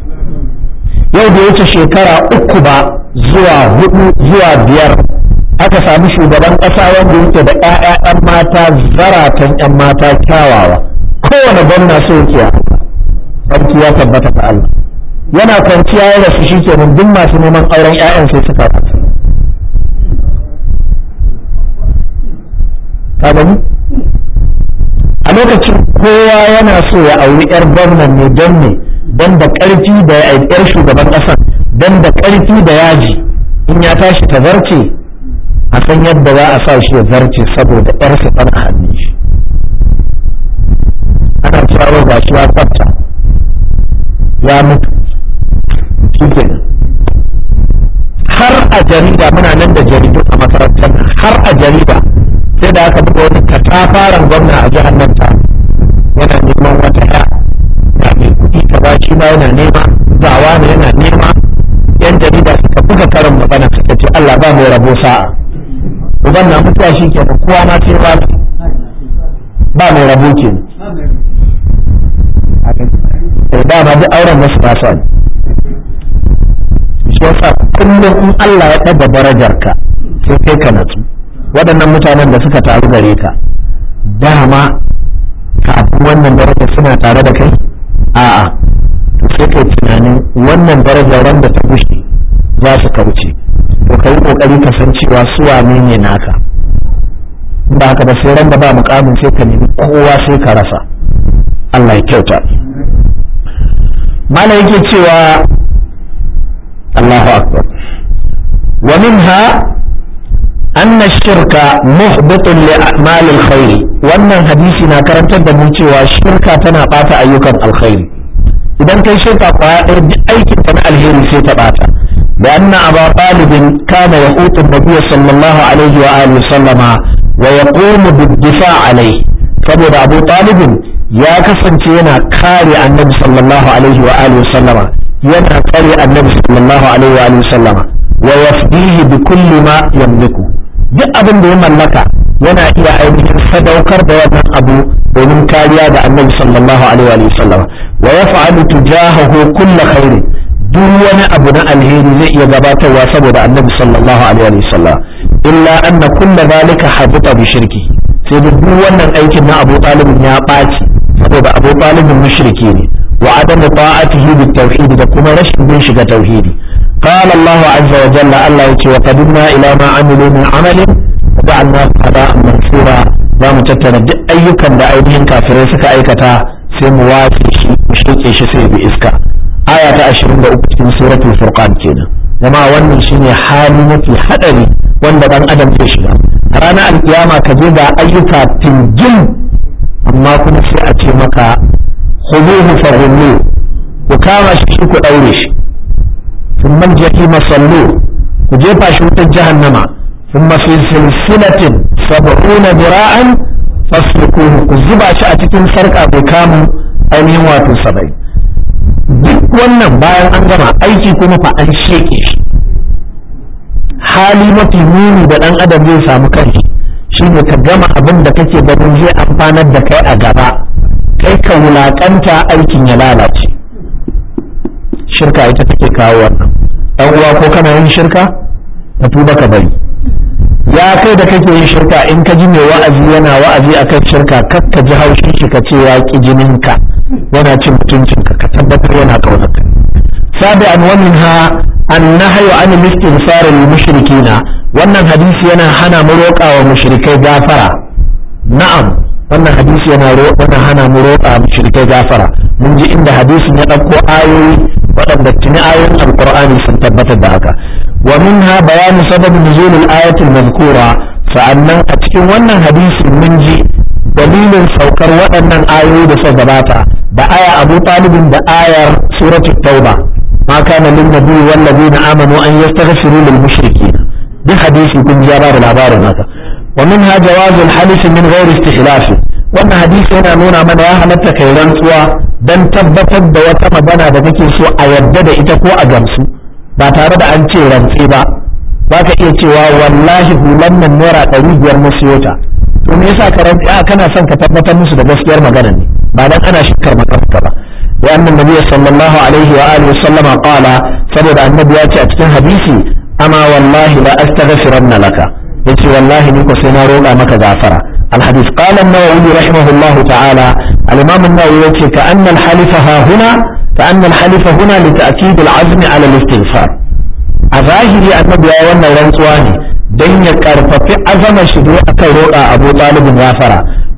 yau da wuce shekara uku ba zuwa hudu zuwa biyar aka sami shugaban ƙasa wanda yake da 'ya'ya 'yan mata zaratan 'yan mata kyawawa kowane gwamna so yake sarki ya tabbata ga Allah yana kwanciya ya rasu shi kenan duk masu neman auren 'ya'yan sai suka rasu ka gani a lokacin kowa yana so ya auri 'yar gwamnan ne don ne don da ƙarfi da yar shugaban ƙasan don da ƙarfi da yaji in ya tashi ta zarce a san yadda za a sa shi ya zarce saboda ƴarsa tana hannun shi ana cewa ga shi ya kwanta ya mutu shi har a jarida muna nan da jaridu a makarantar har a jarida sai da aka buga wani katafaren gwamna a jihar nan ta yana neman wata ya ga mai kuɗi ka ba shi ma yana nema gawa ne yana nema yan jarida suka buga karin magana suka ce Allah ba mai rabo sa'a uban na mutuwa shi ke kowa ma sai ba ba mai rabo ke ne da ma duk auren wasu ba sa shi yasa kullum in Allah ya ɗaga darajarka sai kai ka natsu waɗannan mutanen da suka taru gare ka dama kafin wannan darajar suna tare da kai a'a to sai kai tunanin wannan darajar ran da ta gushe za su kauce to kai kokari ka san cewa su wane ne naka ba haka ba sai ran da ba mukamin sai ka nemi kowa sai ka rasa Allah ya kyauta mala yake cewa Allahu akbar wa minha أن الشرك محبط لأعمال الخير وأن حديثنا كرمت دموتي والشركة تنقاط أيوكا الخير إذا كان شركة قائد أي كتن الهير سيتباتا لأن أبا طالب كان يقوت النبي صلى الله عليه وآله وسلم ويقوم بالدفاع عليه فبدا أبو طالب يا كسن ينا كاري النبي صلى الله عليه وآله وسلم ينا كاري النبي صلى الله عليه وآله وسلم ويفديه بكل ما يملكه duk abin da ya mallaka yana iya ainihin sadaukar da wannan abu domin kariya da annabi sallallahu alaihi wa sallam wa yaf'alu tujahahu kull khair duk wani abu na alheri zai iya gabatarwa saboda annabi sallallahu alaihi wa sallam illa anna kull zalika habita bi shirki sai da duk wannan aikin na Abu Talib ya ɓaci saboda Abu Talib mushriki ne wa adam ta'atihi bit tauhid da kuma rashin bin shiga tauhidi قال الله عز وجل الله يتي وقدمنا إلى ما عملوا من عمل وجعلناه هباء منثورا za mu tattara duk ayyukan da ainihin kafirai suka aikata sai mu wace shi mu shirke shi sai bi iska aya ta 23 cikin suratul furqan kenan kuma wannan shine hali mafi hadari wanda dan adam zai shiga ranar alkiyama ka je ga ayyuka tingin amma kuma sai a ce maka khuduhu fa ku kama shi ku daure shi ثم الجحيم صلوه وجيبها شوط جهنم ثم في سلسلة سبعون ذراعا فاسلكوه كذبا شأتكم سرقا بكام أين واتو سبعين duk wannan bayan an gama aiki kuma fa an sheke shi hali mafi muni da ɗan adam zai samu kanshi shine ka gama abin da kake ganin zai amfanar da kai a gaba kai ka wulakanta aikin ya lalace shirka ita take kawo wannan ɗan uwa ko kana yin shirka ka tuba ka bari ya kai da kake yin shirka in ka ji mai wa'azi yana wa'azi akan shirka kar ka ji haushin shi ka ce ya ki jininka yana cin mutuncinka ka tabbatar yana kaunarka sabi an wannan ha an nahyu an istighfar lil mushrikina wannan hadisi yana hana mu roƙa wa mushrikai gafara na'am wannan hadisi yana yana hana mu roƙa mushrikai gafara mun ji inda hadisin ya ɗauko ayoyi waɗanda tuni ayoyin alqur'ani sun tabbatar da haka wa minha bayanu sabab nuzul al-ayat al-mazkura sa'annan a cikin wannan hadisi mun ji dalilin saukar waɗannan ayoyi da suka gabata da aya Abu Talibin da ayar suratul Tauba ma kana lin nabi wal ladina amanu an yastaghfiru lil mushrikeen duk hadisi kun ji ya bada labarin haka wa minha jawaz al-halif min ghairi istihlaf wannan hadisi yana nuna mana ya halatta kai rantsuwa dan tabbatar da wata magana da kake so a yadda da ita ko a gamsu ba tare da an ce rantse ba za ka iya cewa wallahi hulan nan naira ɗari biyar na siyo ta to me yasa ka rantse a kana son ka tabbatar musu da gaskiyar magana ne ba dan ana shakkar makarka ba wa annan nabiyyi sallallahu alaihi wa alihi sallama qala saboda annabi ya ce a cikin hadisi ama wallahi la astaghfiranna laka yace wallahi ni ko sai na roƙa maka gafara الحديث قال النووي رحمه الله تعالى الإمام النووي يقول كأن الحلف ها هنا كأن الحلف هنا لتأكيد العزم على الاستغفار أظاهري النبي وانا رنسواني دين يكارفة عزم شدوء كروء أبو طالب غافرة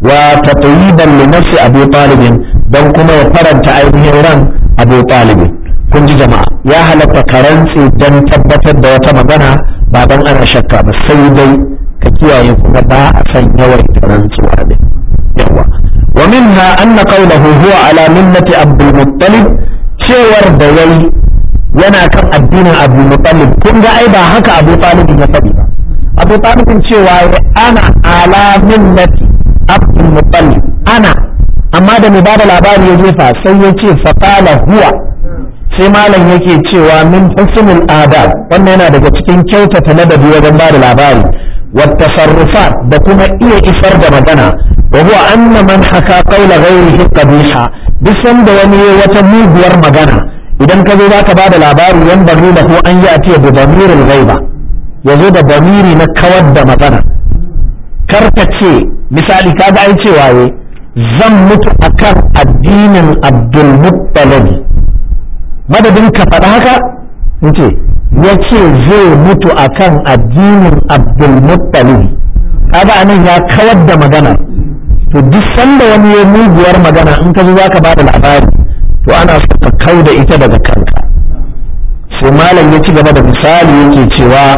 وتطيبا لنفس أبو طالب دون كما يفرن تعيبه رن أبو طالب كنت جماعة يا هل تكرنسي دن تبتد وتمغنى بعدن أنا شكا بس سيدي ka kiyaye kuma ba a san yawan rantsuwa ne yawa wa minha anna qawluhu huwa ala millati abdul muttalib cewar da yayi yana kan addinin abdul muttalib kun ga ai ba haka abu talib ya faɗi ba abu talib cewa ana ala millati abdul muttalib ana amma da mai bada labari ya jefa sai ya ce faqala huwa sai malam yake cewa min husnul adab wannan yana daga cikin kyautata ladabi wajen bada labari والتصرفات da kuma iya isar da magana wa huwa anna man haka qawla ghayrihi qabiha duk sanda wani wata muguwar magana idan ka zo zaka bada labari yan bari da ko an yi a tiya da damirul ghaiba yazo da damiri na kawar da magana karka ce misali kaga ai cewa ye zan mutu akan addinin Abdul Muttalib madadin ka faɗa haka ce ya ce zai mutu akan addinin abdulmuttalib kaga anan ya kawar da magana to duk sanda wani ya muguwar magana in ka zo za ka bada labari to ana so ka kau da ita daga kanka sai malam ya ci gaba da misali yake cewa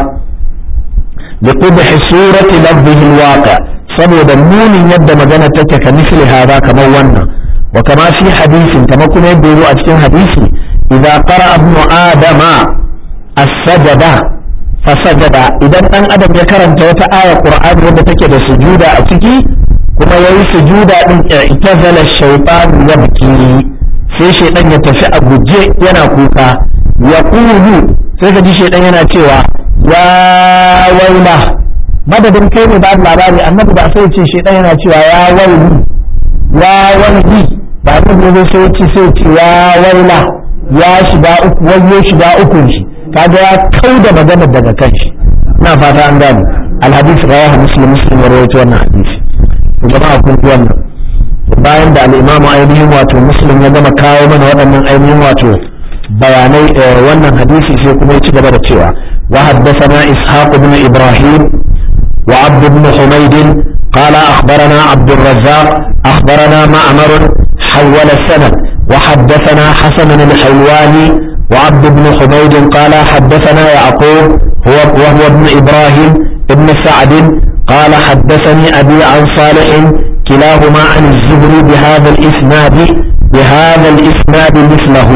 da qubhi surati lafzihi alwaqa saboda munin yadda magana take ka misli hada kamar wannan wa kama fi hadisin kama kuma yadda yazo a cikin hadisi idza qara ibnu adama as-sajada fasajada idan dan adam ya karanta wata aya qur'ani wadda take da sujuda a ciki kuma yayi sujuda din itazala shaytan yabki sai shaytan ya tafi a guje yana kuka ya kulu sai ka ji shaytan yana cewa ya waila madadin kai ne ba labari annabi ba sai ce shaytan yana cewa ya waili ya waili ba ne ne sai ce sai ce ya waila ya shiga uku wayo shiga ukun shi kaga ya kau da magana daga kan shi na fata an gane alhadis rawahu muslim muslim rawaito wannan hadisi to jama'a kun ji wannan bayan da al-imamu ainihin wato muslim ya gama kawo mana waɗannan ainihin wato bayanai wannan hadisi sai kuma ya ci gaba da cewa wa haddathana ishaq ibn ibrahim wa abd ibn humayd قال أخبرنا عبد الرزاق أخبرنا معمر حول السند وحدثنا حسن الحلواني وعبد بن حميد قال حدثنا يعقوب هو وهو ابن إبراهيم ابن سعد قال حدثني أبي عن صالح كلاهما عن الزهري بهذا الإسناد بهذا الإسناد مثله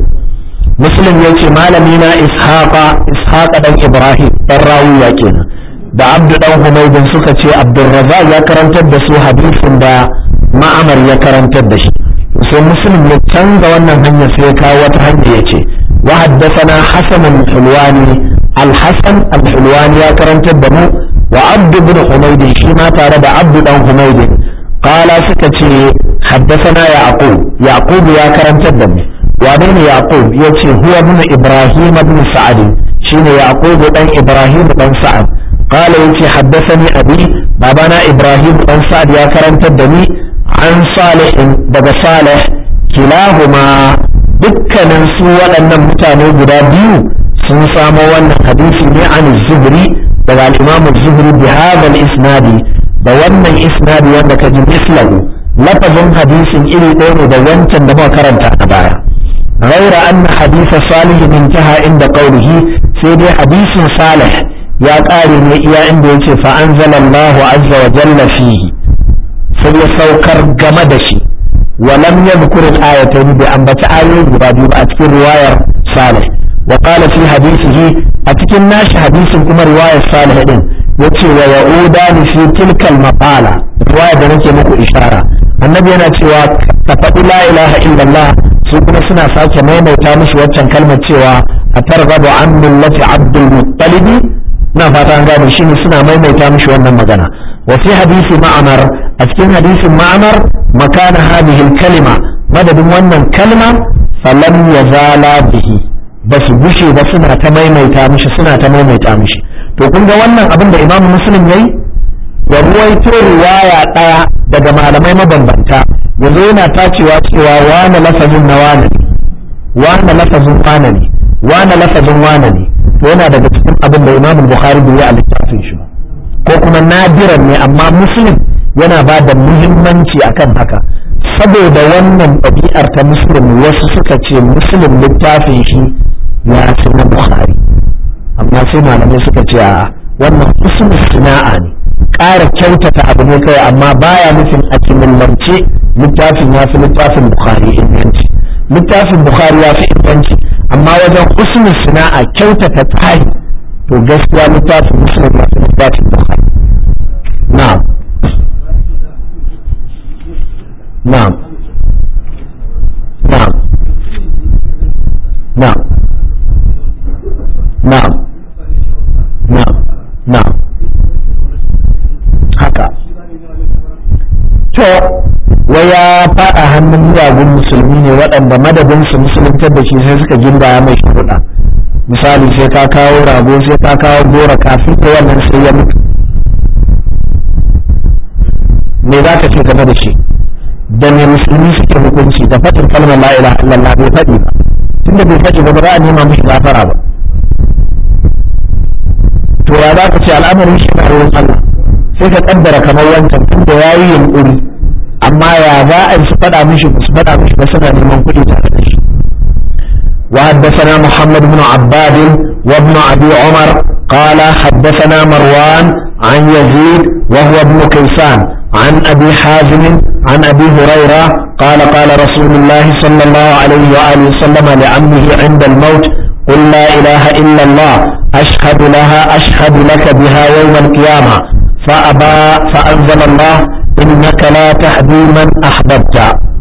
مسلم يأتي مالمينا إسحاق إسحاق بن إبراهيم الراوي يكينا da abdu dan humaydin suka ce abdurrazzaq ya karantar da su hadisin da ma'amar ya karantar da shi sai muslim ya canza wannan hanyar sai ya kawo wata hanya ya ce wa haddathana hasan al-hulwani al-hasan al-hulwani ya karantar da mu wa abdu bin humayd shi ma tare da abdu dan humayd qala suka ce haddathana yaqub yaqub ya karantar da mu wane ne yaqub yace huwa ibn ibrahim ibn sa'ad shine yaqub dan ibrahim dan sa'ad qala yace haddathani abi babana ibrahim dan sa'ad ya karantar da ni an salihin daga salih kilahuma dukkanin su waɗannan mutane guda biyu sun samo wannan hadisi ne an zuhri daga al-imam zuhri bi hadha al-isnadi da wannan isnadi wanda kaji mislahu lafazin hadisin iri ɗaya ne da wancan da muka karanta a baya غير أن حديث صالح انتهى عند قوله سيدي حديث صالح يا قاري يا عند فأنزل الله عز وجل فيه sai ya saukar game da shi walam yadhkur al-ayatayn bi ambata ayoyi guda biyu a cikin riwayar Salih wa qala fi hadithihi a cikin nashi hadisin kuma riwayar Salih din yace wa yauda ni fi tilka al-maqala riwaya da nake muku ishara annabi yana cewa ka faɗi la ilaha illallah su kuma suna sake maimaita mishi waccan kalmar cewa a targhabu an millati abdul muttalib na fata an gane shine suna maimaita mishi wannan magana wa fi hadisi ma'amar a cikin hadisin ma'amar makana hadhihi kalima madadin wannan kalma falam yazala bihi ba su gushe ba suna ta maimaita mishi suna ta maimaita mishi to kun ga wannan abin da imamu muslim yayi ya ruwaito riwaya daya daga malamai mabambanta yanzu yana tacewa cewa wane lafazin na wane ne wane lafazin wane ne wane lafazin wane ne to yana daga cikin abin da imamu bukhari bai yi a littafin shi ba ko kuma nadiran ne amma muslim yana ba da muhimmanci akan haka saboda wannan ɗabi'ar ta muslim wasu suka ce muslim littafin shi ya fi na bukhari amma sai malamai suka ce a wannan husnul sina'a ne ƙara kyautata abu ne kai amma baya nufin a kimillance littafin ya fi littafin bukhari inganci littafin bukhari ya fi inganci amma wajen husnul sina'a kyautata tsari to gaskiya littafin muslim ya fi littafin bukhari na'am na'am na'am na'am na'am na'am na'am haka to wai ya faɗa hannun miyagun musulmi ne waɗanda madadin su musuluntar da shi sai suka ginda mai sharuɗa misali sai ka kawo rago sai ka kawo gora kafin da wannan sai ya mutu me za ka ce game da shi da me musulmi suke hukunci da fatin kalmar la ilaha illallah bai faɗi ba tunda bai faɗi ba ba za a nema mishi gafara ba to ya za ka ce al'amarin shi na wurin Allah sai ka kaddara kamar wancan tunda ya yi yunƙuri amma ya za a su faɗa mishi su faɗa mishi ba suna neman kuɗi tare da shi وحدثنا محمد بن عباد وابن أبي عمر قال حدثنا مروان عن يزيد وهو ابن كيسان عن أبي حازم عن أبي هريرة قال قال رسول الله صلى الله عليه وآله وسلم لعمه عند الموت قل لا إله إلا الله أشهد لها أشهد لك بها يوم القيامة فأبى فأنزل الله إنك لا تهدي من أحببت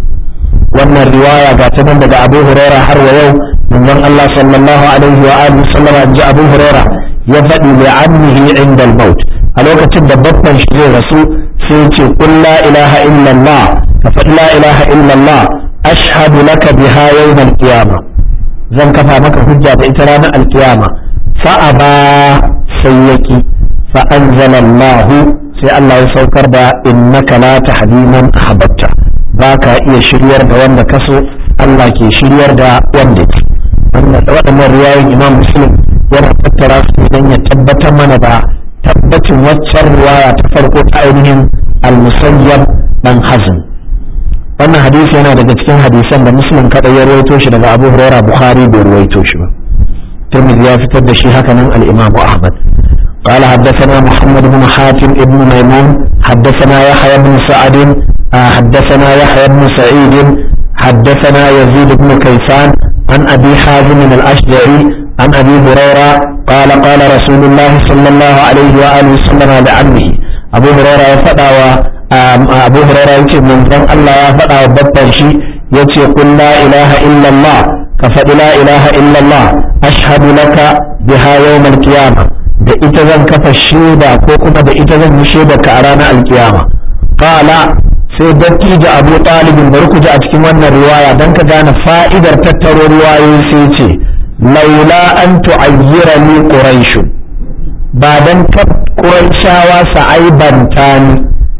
وأن الرواية قاتنا بدأ أبو هريرة حرو يوم من الله صلى الله عليه وآله وسلم جاء أبو هريرة يفدي لعمه عند الموت الوقت تبقى شيء رسول سيتي قل لا إله إلا الله فقل لا إله إلا الله أشهد لك بها يوم القيامة zan kafa maka hujja da ita ranar alkiyama fa'aba sai yaki fa'anzala Allah sai Allah ya saukar da innaka la tahdi man ahbabta ba ka iya shiryar da wanda kaso Allah ke shiryar da wanda ke waɗannan riwayoyin Imam Muslim yana tattara su don ya tabbatar mana da tabbacin waccan riwaya ta farko ta ainihin al-musayyab dan hazm wannan hadisi yana daga cikin hadisan da muslim kada ya ruwaito shi daga abu huraira bukhari bai ruwaito shi ba tirmidhi ya fitar da shi haka nan al-imam ahmad قال حدثنا محمد بن حاتم بن ميمون حدثنا يحيى بن سعد حدثنا يحيى بن سعيد حدثنا يزيد بن كيسان عن ابي حازم الاشجعي عن ابي هريره قال قال رسول الله صلى الله عليه واله وسلم لعمه ابو هريره فدى abu huraira yace manzon Allah ya faɗa wa babban shi yace qul la ilaha illallah ka faɗi la ilaha illallah ashhadu laka biha yawm al-qiyamah da ita zan kafa shaida ko kuma da ita zan yi shaida ka a ranar alkiyama qala sai dattijo abu talibin bari ku ji a cikin wannan riwaya dan ka gane fa'idar tattaro riwayoyi sai ce laula an tu'ayyira ni quraish ba dan ka quraishawa sa'aibanta ni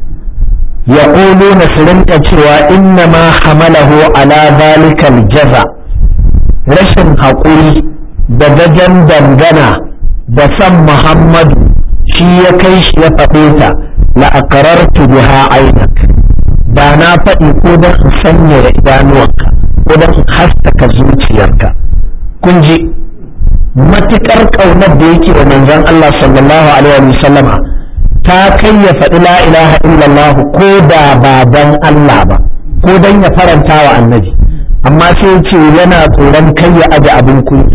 يقولون سرنك cewa إنما حمله على ذلك الجزع rashin haƙuri da gajen dangana da san Muhammadu shi ya kai shi ya faɗe ta la'akarartu biha ainak da na faɗi ko don in sanya da idanuwanka ko don in haskaka zuciyarka kun ji matuƙar ƙaunar da yake wa manzon Allah sallallahu alaihi wa sallama ta kai ya faɗi la ilaha illallah ko da ba dan Allah ba ko dan ya faranta wa annabi amma sai ce yana tsoron kai ya aje abin kunya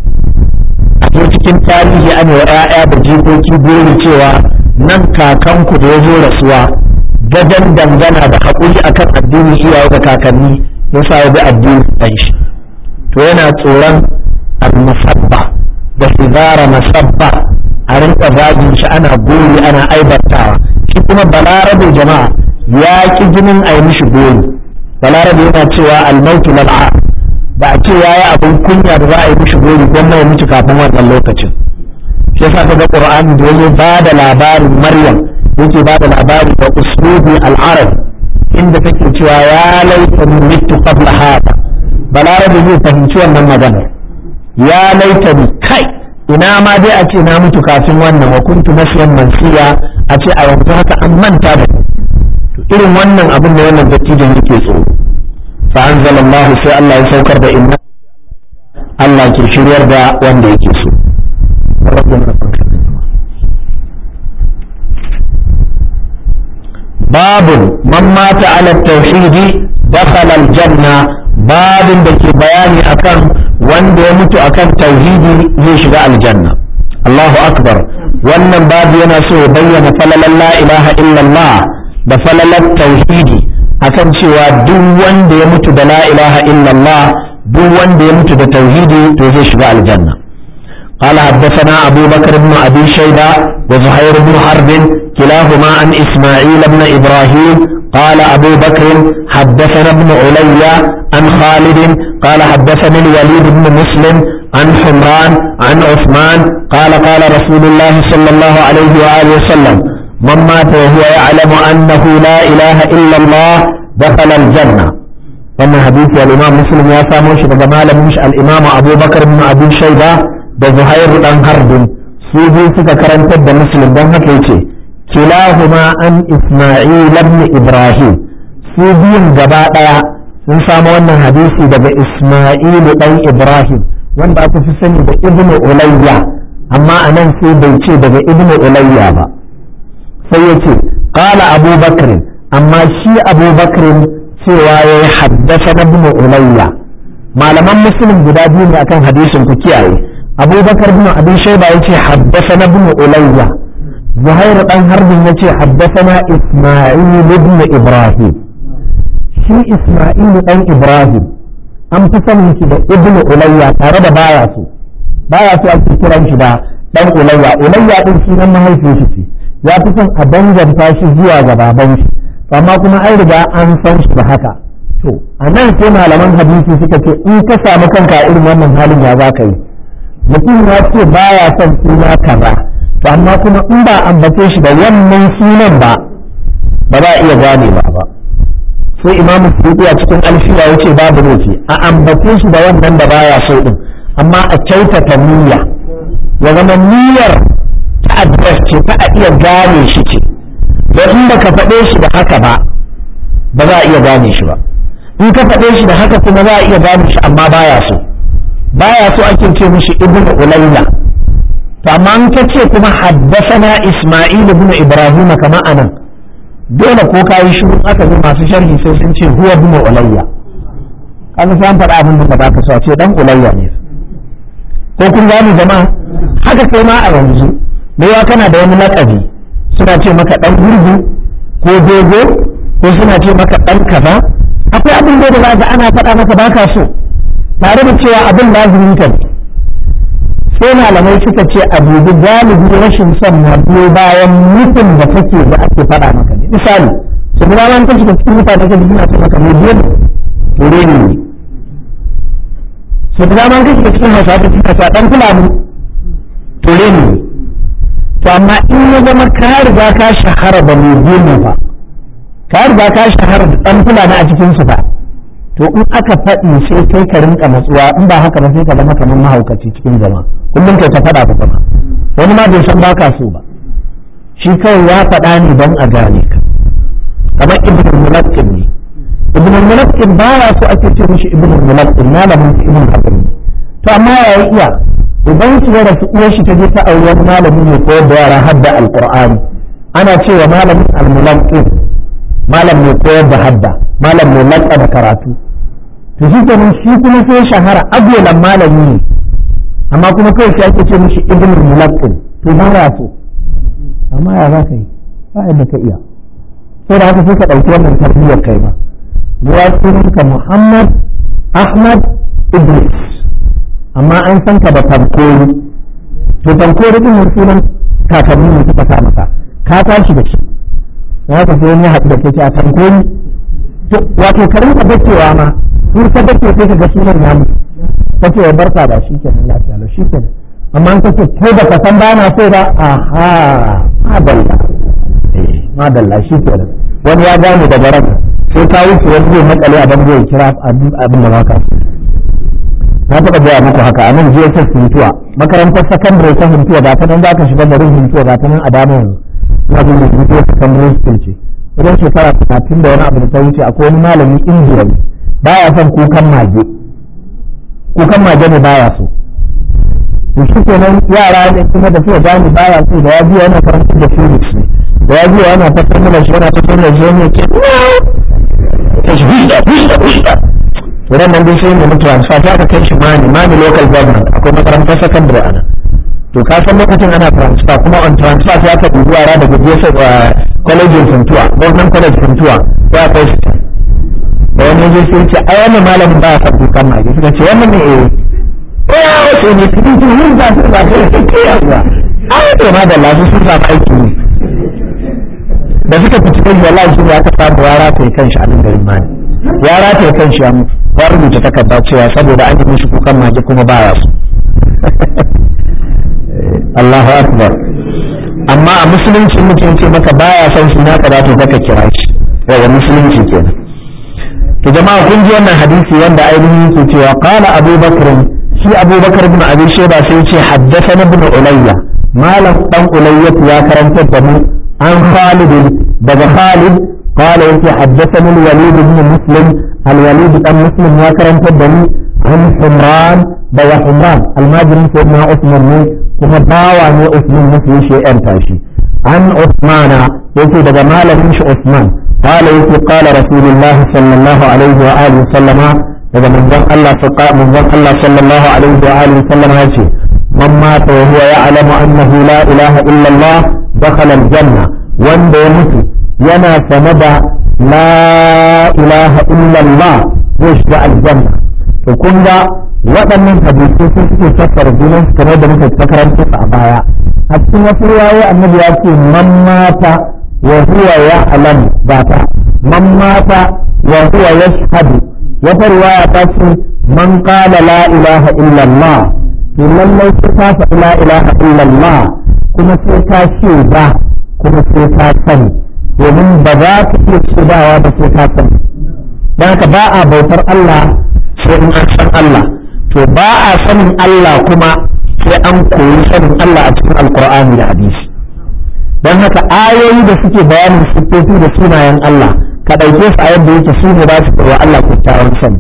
a zo cikin tarihi ana wa 'ya'ya da jikoki buri cewa nan kakanku da ya zo rasuwa gajen dangana da haƙuri akan addinin iyaye da kakanni ya sa ya bi addinin ɗan shi to yana tsoron al-musabba da hizara masabba a rinka zagin shi ana gori ana aibartawa shi kuma balarabe jama'a ya ki jinin a yi mishi gori balarabe yana cewa almautu lal'a ba a ce yayi abin kunya da za a yi mishi gori gwamna ya mutu kafin wannan lokacin shi yasa ta ga qur'ani da yazo ba da labarin maryam yake ba da labari da uslubi al-arab inda take cewa ya laita min mitu qabla hada balarabe zai fahimci wannan magana ya laita ni kai ina ma dai a ce na mutu kafin wannan wa kuntu nasiyan mansiya a ce a yanzu haka an manta da irin wannan abin da wannan dattijan yake tsoro fa anzalallahu sai Allah ya saukar da inna Allah ke shiryar da wanda yake so babun man mata ala tauhidi dakhala aljanna babin da ke bayani akan wanda ya mutu akan tauhidi zai shiga aljanna Allahu akbar wannan babu yana so ya bayyana falalan la ilaha illallah da falalar tauhidi akan cewa duk wanda ya mutu da la ilaha illallah duk wanda ya mutu da tauhidi to zai shiga aljanna قال حدثنا أبو بكر بن أبي شيبة وزهير بن حرب كلاهما عن إسماعيل بن إبراهيم قال أبو بكر حدثنا ابن علي عن خالد قال حدثني الوليد بن مسلم عن حمران عن عثمان قال قال رسول الله صلى الله عليه وآله وسلم من مات وهو يعلم أنه لا إله إلا الله دخل الجنة wannan hadisi al-Imam Muslim ya samo shi daga malamin shi al-Imam Abu Bakar ibn Abi Shayba da Zuhair dan Harbin su biyu suka karantar da Muslim don haka yace kilahuma an Isma'il ibn Ibrahim su biyun gaba ɗaya sun samu wannan hadisi daga Ismailu ɗan Ibrahim wanda aka fi sani da Ibnu Ulayya amma a nan sai bai ce daga Ibnu Ulayya ba sai ya ce qala Abu Bakr amma shi Abu Bakr cewa ya yi haddasa na Ibnu Ulayya malaman muslim guda biyu ne akan hadisin ku kiyaye Abu Bakr ibn Abi Shayba yace haddasa na Ibnu Ulayya Zuhair dan Harbin yace haddasa na Isma'il ibn Ibrahim shi Isma'il dan Ibrahim an fi sanin shi da Ibn Ulayya tare da baya so baya so ake kiran shi da dan Ulayya Ulayya din sunan mahaifin shi ce ya fi son a danganta shi zuwa ga baban shi amma kuma an riga an san shi da haka to a nan sai malaman hadisi suka ce in ka samu kanka a irin wannan halin ya za ka yi mutum ya ce baya son suna kaza to amma kuma in ba ambace shi da wannan sunan ba ba za a iya gane ba ba sai imamu suyuti a cikin alfiya ya ce babu ne a ambace shi da wannan da baya so din amma a kyautata niyya ya zama niyyar ta address ce ta a iya gane shi ce don in baka faɗe shi da haka ba ba za a iya gane shi ba in ka faɗe shi da haka kuma za a iya gane shi amma baya so baya so ake ce mishi ibn ulayya to amma in ka ce kuma haddasana isma'il ibn ibrahim kama anan dole ko ka yi shiru aka zo masu sharhi sai sun ce huwa ibn ulayya kaga sai an faɗa abin da ba ka so a ce dan ulayya ne ko kun gane jama'a haka kai ma a yanzu me ya kana da wani lakabi suna ce maka dan gurgu ko dogo ko suna ce maka dan kaza akwai abin da za ga ana faɗa maka baka so tare da cewa abin lazimin ka sai malamai suka ce a dubi galibi rashin son na biyo bayan mutum da kake da ake faɗa maka ne misali su guda ma kan shiga cikin mutane ka suna ce maka mai biyu to ne ne su guda ma kan shiga cikin hausa ta cikin hausa dan fulani to ne ne to amma in ya zama ka riga ka shahara da mai biyu fa ka riga ka shahara da dan fulani a cikin su fa to in aka faɗi sai kai ka rinka matsuwa in ba haka ba sai ka zama kamar mahaukaci cikin jama'a kullum kai ta faɗa ba kuma wani ma bai san baka so ba shi kawai ya faɗa ne don a gane ka kamar ibn mulakkin ne ibn mulakkin ba ya so ake ce mishi ibn mulakkin malamin ibn hakim ne to amma ya yi iya idan shi ya rasu uwar shi ta je ta auri wani malami ne koyar da yara hadda alqur'ani ana cewa malamin al-mulakkin malam mai koyar da hadda malam mai latsa da karatu to shi kenan shi kuma sai shahara agolan malami ne amma kuma kai sai ake ce mishi ibn mulaqqin to ba ya so amma ya za ka yi ba yadda ka iya sai da haka sai ka ɗauki wannan tarbiyyar kai ba ya sunanka Muhammad Ahmad Idris amma an san ka da tankori to tankori din sunan kakanni ne suka sa maka ka tashi da shi ya ka sai wani haɗu da ke a tankoni wato ka rinka dakewa ma in ka dake sai ka ga sunan ya mutu ka ce ya barka da shi kenan lafiya lau shi kenan amma in ka ce kai da ka san ba na so ba aha madalla eh madalla shi kenan wani ya gane daga ran sai ka wuce wani zai makale a bango ya kira abin da baka na taɓa gaya muku haka a nan JSS Huntuwa makarantar sakandare ta Huntuwa ga ta nan za ka shiga garin Huntuwa ga ta nan a dama yanzu ina jin da Huntuwa secondary school ce idan shekara talatin da wani abu da ta wuce akwai wani malami indiya ne baya son kukan mage kukan mage ne baya so to shi kenan yara ne kuma da suka gane baya so da ya biya yana karanta da phoenix ne da ya biya yana fasar mana shi yana fasar da shi ne ke ta shi hushda hushda hushda to ran nan dai sai mu transfer ta ka kai shi mani mani local government akwai makarantar secondary ana to ka san lokacin ana transfer kuma on transfer sai aka dubi yara daga jefa kwalejin funtuwa government college funtuwa ya kai su da wani yaje sai ce ai wannan malamin ba ya san kukan mage suka ce wannan ne eh ko ya wace ne cikin cikin yin za su ba kai sai kai yawa ai to ma da lafi sun samu aiki ne da suka fice kai wallahi shi ne aka samu yara ta kan shi a nan garin mani yara ta kan shi ya mutu ya rubuta takarda cewa saboda an yi mishi kukan mage kuma ba ya so Allahu akbar amma a musulunci mutum ce maka baya son shi na kada to kaka kira shi yawa musulunci kenan to jama'a kun ji wannan hadisi wanda ainihin yake cewa qala Abu Bakr shi Abu Bakr ibn Abi Shayba sai ya ce haddathana ibn Ulayya malam dan Ulayya ya karantar da mu an Khalid daga Khalid قال يتي حدثني الوليد بن مسلم الوليد بن مسلم وكرم تدني عن حمران بيا حمران الماجري سيدنا عثمان كما باوى عثمان مسلم شيئا تاشي عن عثمان يتي دقا مال عثمان قال يتي قال رسول الله صلى الله عليه وآله وسلم daga manzon Allah manzon Allah sallallahu alaihi wa alihi wasallam ya ce man mata wa huwa ya'lamu annahu la ilaha illa Allah dakhala al-janna wanda ya mutu yana sane da la ilaha illa Allah zai shiga aljanna to kun ga waɗannan hadisi sun suke fassara junan su kamar da muka karanta a baya a cikin wasu riwayoyi annabi ya ce man mata wa huwa ya'lamu ba ta man mata wa huwa yashhadu wata riwaya ta ce man qala la ilaha illa Allah to lallai sai ka faɗi la ilaha illa Allah kuma sai ka ce ba kuma sai ka sani domin ba za ka iya shaidawa ba sai ka sani don haka ba a bautar Allah sai in an san Allah to ba a sanin Allah kuma sai an koyi sanin Allah a cikin alkur'ani da hadisi don haka ayoyi da suke bayanin siffofi da sunayen Allah ka ɗauke su a yadda yake su ne za su wa Allah kyakkyawan sani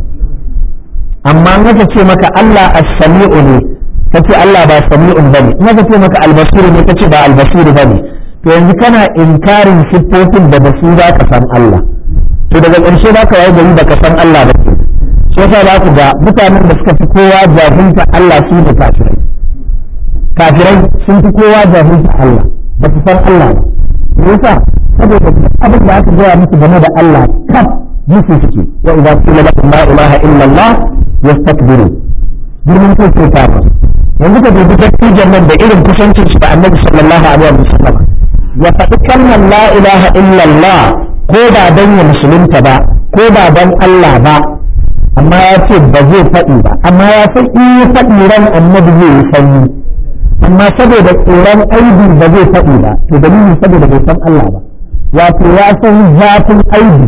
amma in ka ce maka Allah as-sami'u ne ka ce Allah ba sami'un bane in ka ce maka al-basiru ne ka ce ba al-basiru bane to yanzu kana inkarin siffofin da basu za ka san Allah to daga ƙarshe za ka waye gari da ka san Allah ba ke shi yasa za ku ga mutanen da suka fi kowa jahilta Allah su da kafirai kafirai sun fi kowa jahilta Allah ba su san Allah ba yasa saboda abin da aka gaya musu game da Allah kaf musu suke wa idza qila lahum la ilaha illa Allah yastakbiru girman kai sai ta yanzu ka dubi dattijan nan da irin kusancin shi da Annabi sallallahu alaihi wasallam ya faɗi kalmar la ilaha illa Allah ko ba dan ya musulunta ba ko ba dan Allah ba amma ya ce ba zai faɗi ba amma ya san in ya faɗi ran Annabi zai yi sanyi amma saboda tsoron aibi ba zai faɗi ba to dalilin saboda bai san Allah ba wato ya san zafin aibi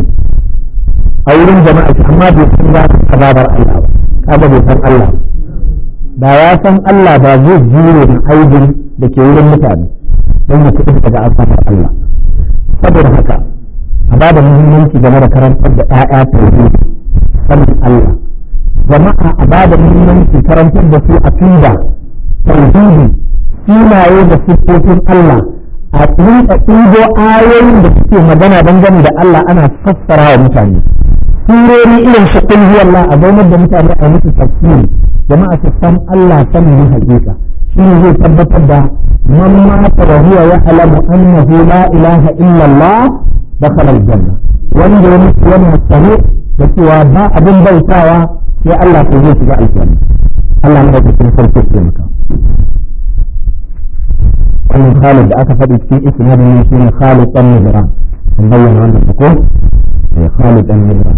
a wurin jama'a amma bai san zafin azabar Allah ba kaga bai san Allah da ya san Allah ba zai jure da aibin da ke wurin mutane don ya kuɗi daga azabar Allah saboda haka a ba da muhimmanci game da karantar da ƴaƴa tauhidi sanin Allah jama'a a ba da muhimmanci karantar da su aqida tauhidi sunaye da siffofin Allah a rinka ɗigo ayoyin da suke magana dangane da Allah ana fassara wa mutane surori irin su kul Allah a zaunar da mutane a musu tafsiri jama'a su san Allah sanin hakika shi ne zai tabbatar da man mata wa huwa ya'lamu annahu la ilaha illa Allah dakhala al-janna wanda ya mutu yana sane da cewa ba abin bautawa sai Allah ko zai shiga aljanna Allah ne da cikin farko ke maka wannan Khalid da aka faɗi cikin isnadin ne shine Khalid dan Mizran an bayyana wannan ko eh Khalid dan Mizran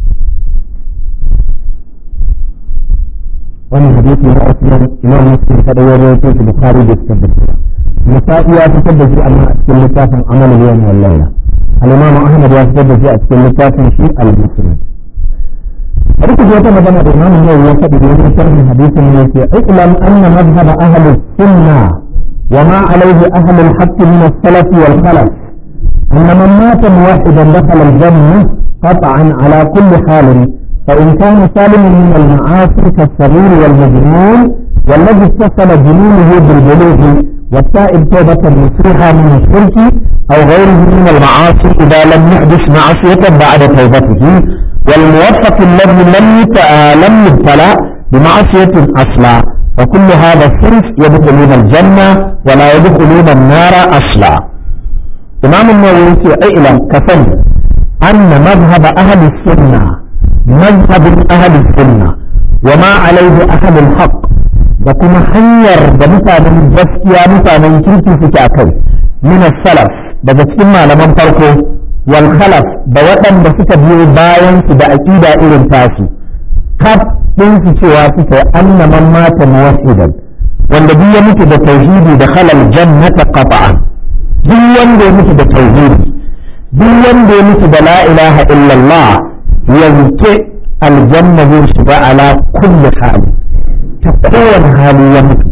wannan hadisi na Usman Imam Muslim kada ya rawaito shi Bukhari da suka bayyana Nasa'i ya fitar da shi amma a cikin littafin Amal al-Yawm wal Layla al-Imam Ahmad ya fitar da shi a cikin littafin shi al-Musnad bari ku ji wata magana da Imam Nawawi ya faɗi da wani sharhin hadisin ne ke iklam anna madhhab ahli sunnah وما عليه أهل الحق من السلف والخلف أن من مات موحدا دخل الجنة قطعا على كل حال فإن كان سالما من المعاصي كالصغير والمجنون والذي اتصل جنونه بالبلوغ والتائب توبة نصيحة من الشرك أو غيره من المعاصي إذا لم يحدث معصية بعد توبته والموفق الذي لم لم يبتلى بمعصية أصلا فكل هذا الصنف يدخلون الجنة ولا يدخلون النار أصلا إمام النووي اعلم كفن أن مذهب أهل السنة مذهب أهل السنة وما عليه أهل الحق وكما حير بمثال جسكيا مثال كنتي في كاكي من السلف بجسكي ما لمن فرقه والخلف بوطن بسكة بيو باين سبا أكيدا إلن تاسي كف din su cewa suka anna man mata muwahhidan wanda duk ya mutu da tauhidi da halal jannata qata'an duk wanda ya mutu da tauhidi duk wanda ya mutu da la ilaha illallah yanke aljanna zai shiga ala kulli hali ta kowane hali ya mutu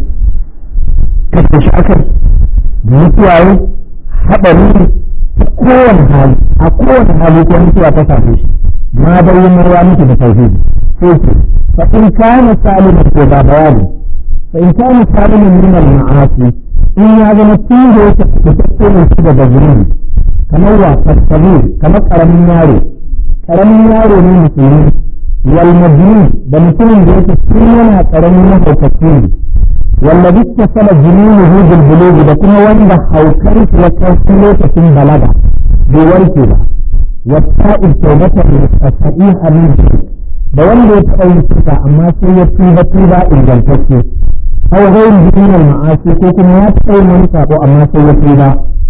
kashe shi akai mutuwa yi haɗari ta kowane hali a kowane hali ko mutuwa ta same shi ma bayyana ya mutu da tauhidi sai ce fa in kana saliman ko ba bayani fa in kana saliman min al ma'asi in ya zama tun da yake fitacce ne shi daga zunubi kamar wa tasabir kamar karamin yaro karamin yaro ne musulmi wal majnun da mutumin da yake tun yana karamin mahaukaci ne wallabi tasala jununuhu bil bulugh da kuma wanda haukar ya kai lokacin balaga bai warke ba والتائب توبة الصحيحة من شرك da wanda ya taɓa yin shirka amma sai ya tuba tuba ingantacce aw ghayr min al ma'asi ko kuma ya taɓa yin wani sabo amma sai ya tuba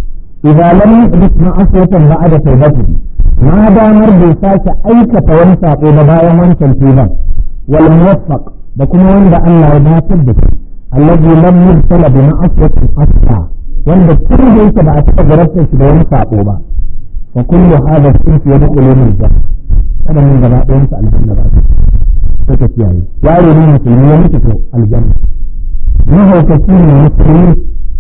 idan lam yuhdith ma'asiyatan ba'da tawbatihi ma damar bai sake aikata wani sabo ba bayan wancan tuban wal muwaffaq da kuma wanda Allah ya dace da shi alladhi lam yubtala bi ma'asiyatin asla wanda tun da yake ba a taɓa garabtar shi da wani sabo ba وكل هذا الصنف يدخل من الجنة هذا من جماعة ينسى الجنة بعد سكت يعني ياري من المسلمين يمسكوا الجنة ما هو كثير من المسلمين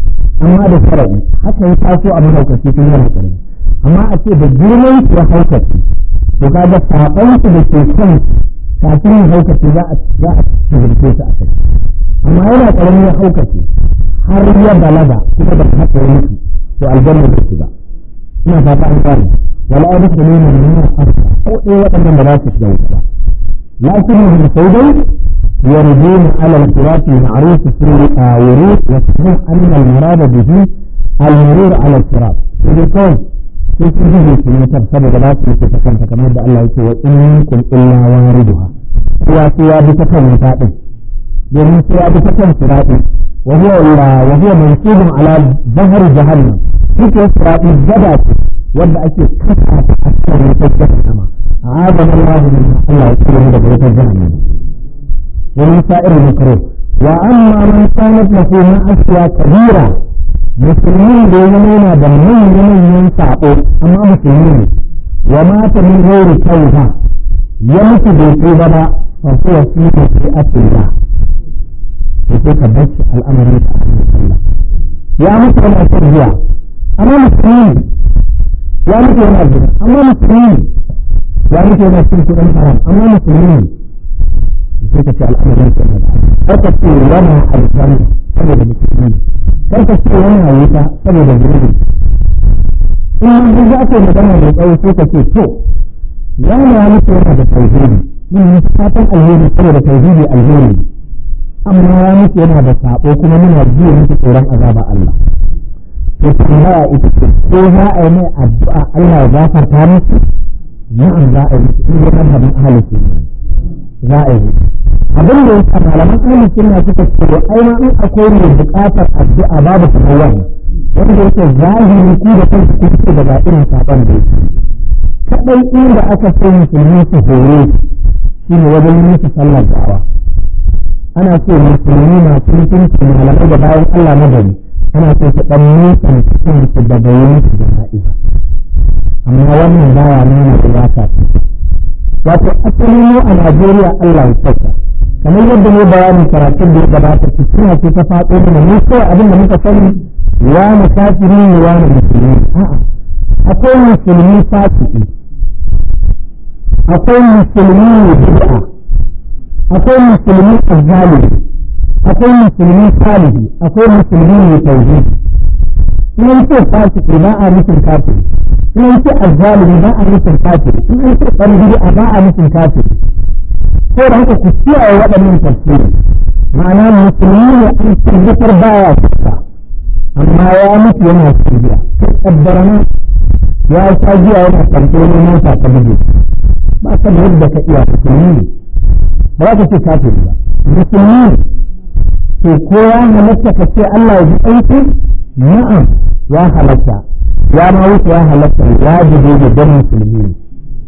أما هذا شرعي حتى يتعافوا أمر هو كثير من المسلمين أما أتي بالجرمي وهو كثير وهذا ساقوت بشيكون كثير هو كثير جاءت جاءت تجربة أكثر أما هنا كلمة هو كثير har ya balaga kuma da haka ya mutu to aljanna zai shiga ina fata an gane wala ya duka ne mai nuna afta ko ɗaya waɗannan da za su shiga wuta lakin mu sai dai yarjuna ala al-sirat al-ma'ruf fi al-wurud wa sahih anna al-murad bihi al-murur ala al-sirat sai kawai sai sun ji su ne tab saboda ba su yi ta kanta kamar da Allah yake wa in minkum illa wariduha kowa sai ya bi ta kan wuta din domin sai ya bi ta kan sirati wa huwa wa huwa mansubun ala zahar jahannam duk wasu raɗi gada ce wanda ake kasa ta a cikin wutar jahannama a azan Allah min Allah ya tsere daga wutar jahannama wani sa'ir makaro wa amma man kanat lahu ma'asiya kabira musulmin da ya yana da manyan manyan sabo amma musulmi ne wa mata min ghairi tauba ya mutu bai tuba ba fa huwa fi masri'atillah sai ka bar al'amarin ta Allah ya mutu yana tarbiya amma musulmi ya mutu yana gida amma musulmi ya mutu yana cin kuɗin haram amma musulmi sai ka ce al'amarin ka da kar ka ce yana aljanna saboda musulmi kar ka ce yana wuta saboda zunubi in mun za ka magana mai tsawo sai ka ce to yana ya mutu yana da tauhidi mun yi fatan alheri saboda tauhidi alheri amma ya mutu yana da sabo kuma muna jiya mutu tsoron azaba Allah to tambaya ita ce ko za a yi mai addu'a Allah ya gafarta musu na'am za a yi musu in dai mazhabin ahlus sunna za a yi abin da yasa malaman ahlus sunna suka ce ai ma in akwai mai buƙatar addu'a babu kamar wannan wanda yake zahiri ku da kanku kun ce daga irin saban da yake kadai inda aka so musulmi su hore shine wajen yin musu sallar da'awa ana so musulmi masu mutunci malamai da bayan Allah na gari ana so su ɗan nisan cikin su daga yin su da na'iza amma wannan baya nuna iyaka wato asali mu a Najeriya Allah ya sauka kamar yadda ne bayanin karatun da ya gabata fitina ce ta faɗo mana mu kawai abin da muka sani wani kafiri ne wani musulmi a'a akwai musulmi fasiki akwai musulmi ne bid'a akwai musulmi azzalimi akwai musulmi salihi akwai musulmi mai tauhidi in ce fasiki ba a nufin kafiri in ce azzalimi ba a nufin kafiri in ce dan bid'a ba a nufin kafiri ko da haka ku kiyaye waɗannan tafsiri ma'ana musulmi ne an tabbatar baya shirka amma ya mutu yana shirya kaddara nan ya sha jiya yana kwanto ne mota ta buge ba ka da yadda ka iya musulmi ne ba za ka ce kafiri ba musulmi ne to ko ya halatta ka ce Allah ya ji aiki na'am ya halatta ya ma wuce ya halatta wajibi ne don musulmi ne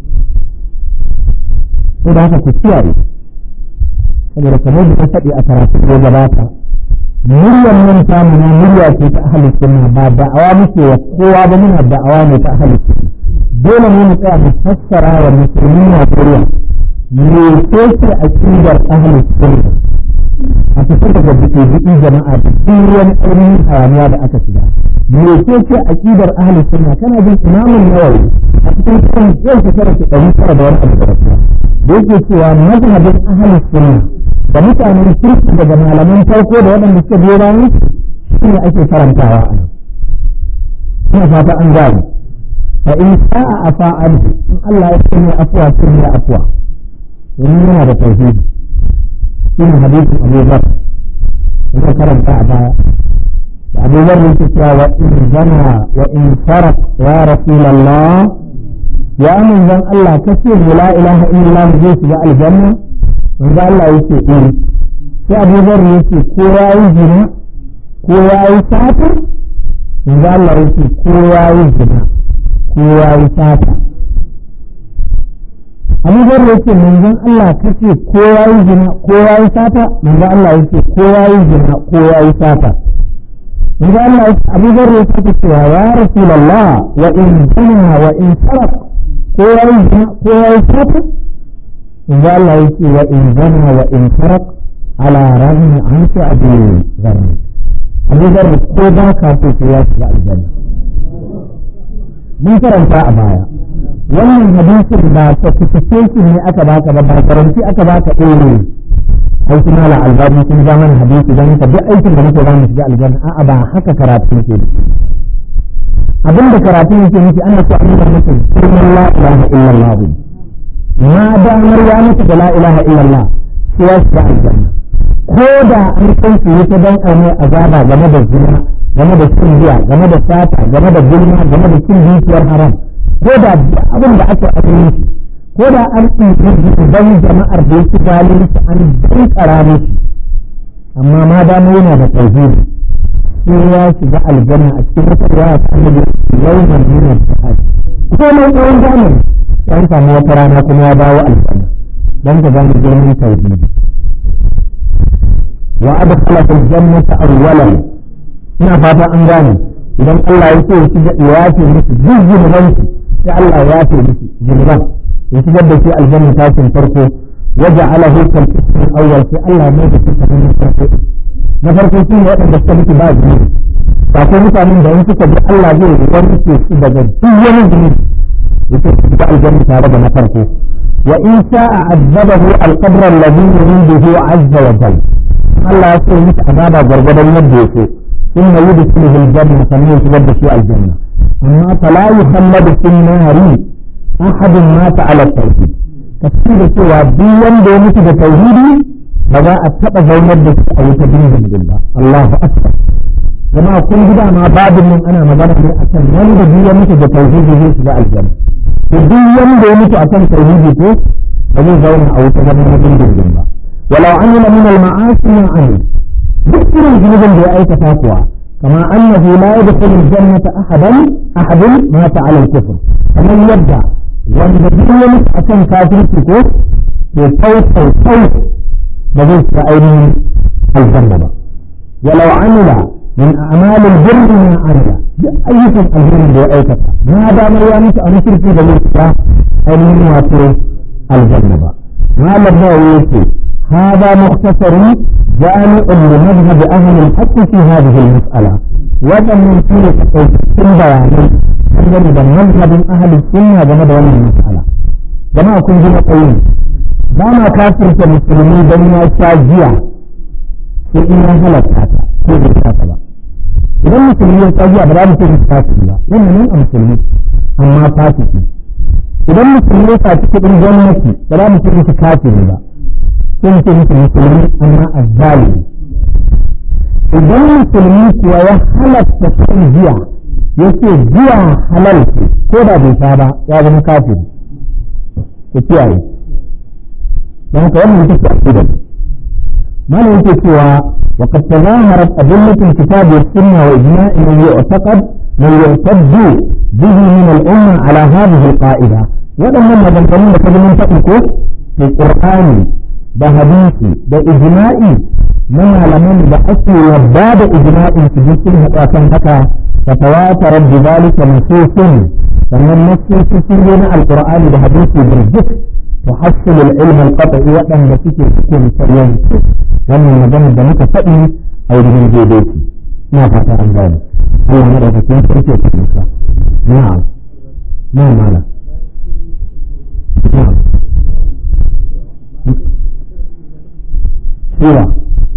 sai da haka ku kiyaye saboda kamar da ta faɗi a karatu da gabata muryar nan ta muna murya ce ta ahli sunna ba da'awa muke wa kowa ba muna da'awa ne ta ahli sunna dole ne mu tsaya mu fassara wa musulmi Najeriya me ce ce aqidar ahli sunna a fitar daga biki jama'a da duk wani ainihin hayaniya da aka shiga me ce ce aqidar ahli sunna kana jin imamun nawawi a cikin kan yau shekara ta ɗari tara da wani abu da rasuwa da yake cewa mazhabin ahli sunna da mutanen kirki daga malaman farko da waɗanda suka biyo bayan shi ne ake karantawa a nan ina fata an gane fa in sa'a afa an in Allah ya sanya afwa sun ya afwa domin yana da tauhidi shi ne hadisin Abu Bakr da karanta a baya da Abu Bakr yake cewa wa in zana wa in faraq ya rasulullah ya manzon Allah kace la ilaha illallah zai shiga aljanna manzo Allah yake eh sai Abu Bakr yake ko yayi zina ko yayi sata manzo Allah yake ko yayi zina ko yayi sata Abu Bakr yake manzon Allah kace ko yayi zina ko yayi sata manzo Allah yake ko yayi zina ko yayi sata manzo Allah yake Abu Bakr yake cewa ya Rasulullah wa in zina wa in sarq ko yayi zina ko yayi sata manzo Allah yake wa in zina wa in sarq ala rami an ta abu zarni Abu Bakr ko ba ka so ya shiga aljanna mun karanta a baya wannan hadisin ba certification ne aka baka ba ba garanti aka baka ɗore ai kuma la albani sun ja mana hadisi dan ka duk aikin da muke za mu shiga aljanna a'a ba haka karatu yake abin da karatu yake nufi ana so a nuna mutum sunan la ilaha illallah ma damar ya mutu da la ilaha illallah sai ya shiga aljanna ko da an san su ta dan aure azaba game da zina game da cin giya game da sata game da gulma game da cin dukiyar haram ko da abin da aka abin shi ko da an ɗin don jama'ar da yake zalunci an dankara mishi amma ma dama yana da tauhidi sai ya shiga aljanna a cikin wata riwaya ta annabi yawman min al-sa'ad ko mai tsawon zamani ya samu wata rana kuma ya dawo aljanna dan ka gane girman tauhidi wa adkhala al-jannata awwalan ina fata an gane idan Allah ya so ya shiga ya ce musu duk zunubansu sai Allah ya ce musu zunuban ya shigar da shi aljanna tashin farko waje alahu kal ismin awwal sai Allah mai da suka na farko na farko shi ne waɗanda suka mutu ba zunubi ba ko mutanen da in suka bi Allah zai wanke su daga duk wani zunubi yake su shiga aljanna tare da na farko wa in sha'a azabahu al-qabr alladhi yuriduhu azza wa jalla Allah ya so musu azaba gargadan yadda ya so ثم يدخله الجنة فمن يشغل في الجنة أما فلا يخلد في النار أحد مات على التوحيد كثير سوى ديان دونك بتوحيدي بدا أتبع زوجة بس أو تبين بالله الله أكبر جماعة كل جدا ما بعد من أنا مدانا من أكن من ديان مك بتوحيدي في سبع الجنة ديان دونك أكن توحيدي في بدا زوجة أو تبين بالله ولو عمل من المعاصي ما عمل duk irin zunubin da ya aikata kuwa kama annahu la yadkhulu al-jannata ahadan ahadun mata ala al-kufr kamar yadda wanda duk ya mutu akan kafirci ko to sau sau sau ba zai shiga ainihin aljanna ba walau amila min a'mal al-birr ma amila duk ayyukan aljanna da ya aikata ma damar ya mutu a mushriki da zai shiga ainihin wato aljanna ba malam nawawi yake هذا مختصر جامع لمذهب أهل الحق في هذه المسألة وجم من كل تقويم بياني أنني بمذهب أهل السنة جمد ولا المسألة جماعة كن جمع قوين داما كافر كمسلمي دنيا شاجية في إنا هلت هذا في الكاتبة إذا المسلمين شاجية بلا مسلمين كافر لا لأن من المسلمين أما فاسقين إذا المسلمين فاسقين جنتي بلا مسلمين كافر لا sun ce musu musulmi amma azzalimi idan musulmi kuwa ya halatta shan giya ya ce giya halal ce ko da bai sha ba ya zama kafiri ku kiyaye don haka wannan ita ce aqida mana yake cewa wa qad tazaharat adillatul kitab wa sunna wa ijma'i man yu'taqad man yu'taddu bihi min al-umma ala hadhihi al-qa'ida waɗannan maganganun da kaji mun faɗi ko fi qur'ani da hadisi da ijma'i na malaman da ake yarda da ijma'in su duk sun haɗu kan haka fa tawatara bi zalika nususun sannan nasoshi sun zo na alqur'ani da hadisi birjik tuhassil al-ilm al-qat'i waɗanda suke cikin yanke wannan magana da muka faɗi a wurin daidai ce ina fata an gane Allah na daga cikin sarki ya taimaka na'am na'am mala na'am Sura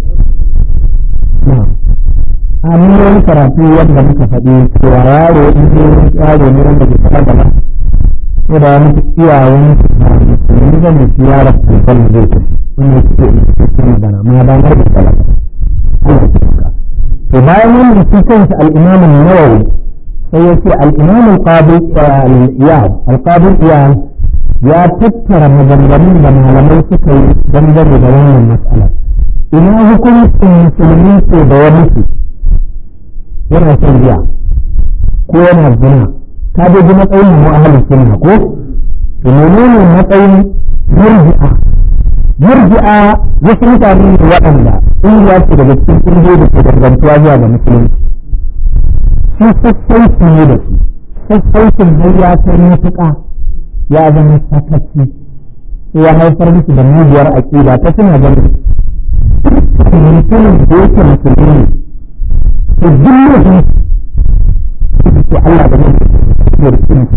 na'am a mun wani karatu wanda muka faɗi cewa yaro in yaro ne wanda ke faɗa gaba ko da wani iyayen ba musulmi ba ne shi yaro kan zai tafi wannan suke cikin magana ma da na da kala to bayan wannan shi kansa al-Imam an-Nawawi sai ya ce al-Imam al-Qadi al-Iyad al-Qadi Iyad ya tattara maganganun da malamai suka yi dangane da wannan mas'ala ina hukuncin musulmi ko da ya mutu yana shan giya ko yana zina ka dai ji matsayin mu ahlus sunna ko to menene matsayin murji'a murji'a wasu mutane ne waɗanda ƙungiya ce daga cikin ƙungiyoyi da ke dangantuwa zuwa ga musulunci su sassauci ne da su sassaucin dai ya kai matuƙa ya zama sakaci sai ya haifar musu da mugiyar aƙida ta suna ganin mutumin da yake musulmi ne to duk mutum to Allah da zai yi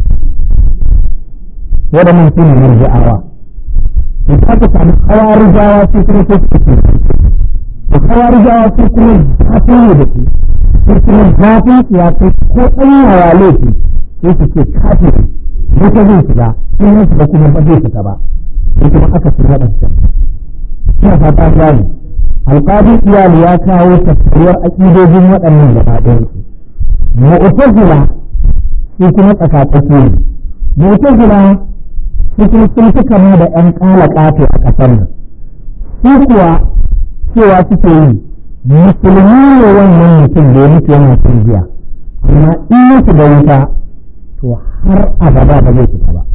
waɗannan su ne murji'awa in ka ka samu kawarijawa su kuma sai su ce da kawarijawa su kuma zafi ne da su su kuma zafin su ya kai ko ɗan yawa laifi sai su ce kafin wata zai shiga in ya shiga kuma ba zai fita ba sai kuma aka fi waɗancan ina fata gani alƙadi iyali ya kawo tafsiriyar aƙidojin waɗannan gaba ɗayansu mu'tazila su kuma tsakatsaki ne mu'tazila su kuma sun fi kama da ƴan ƙala ƙato a ƙasar nan su kuwa cewa suke yi musulmi ne wannan mutum da ya mutu yana cin jiya amma in ya shiga wuta to har abada ba zai fita ba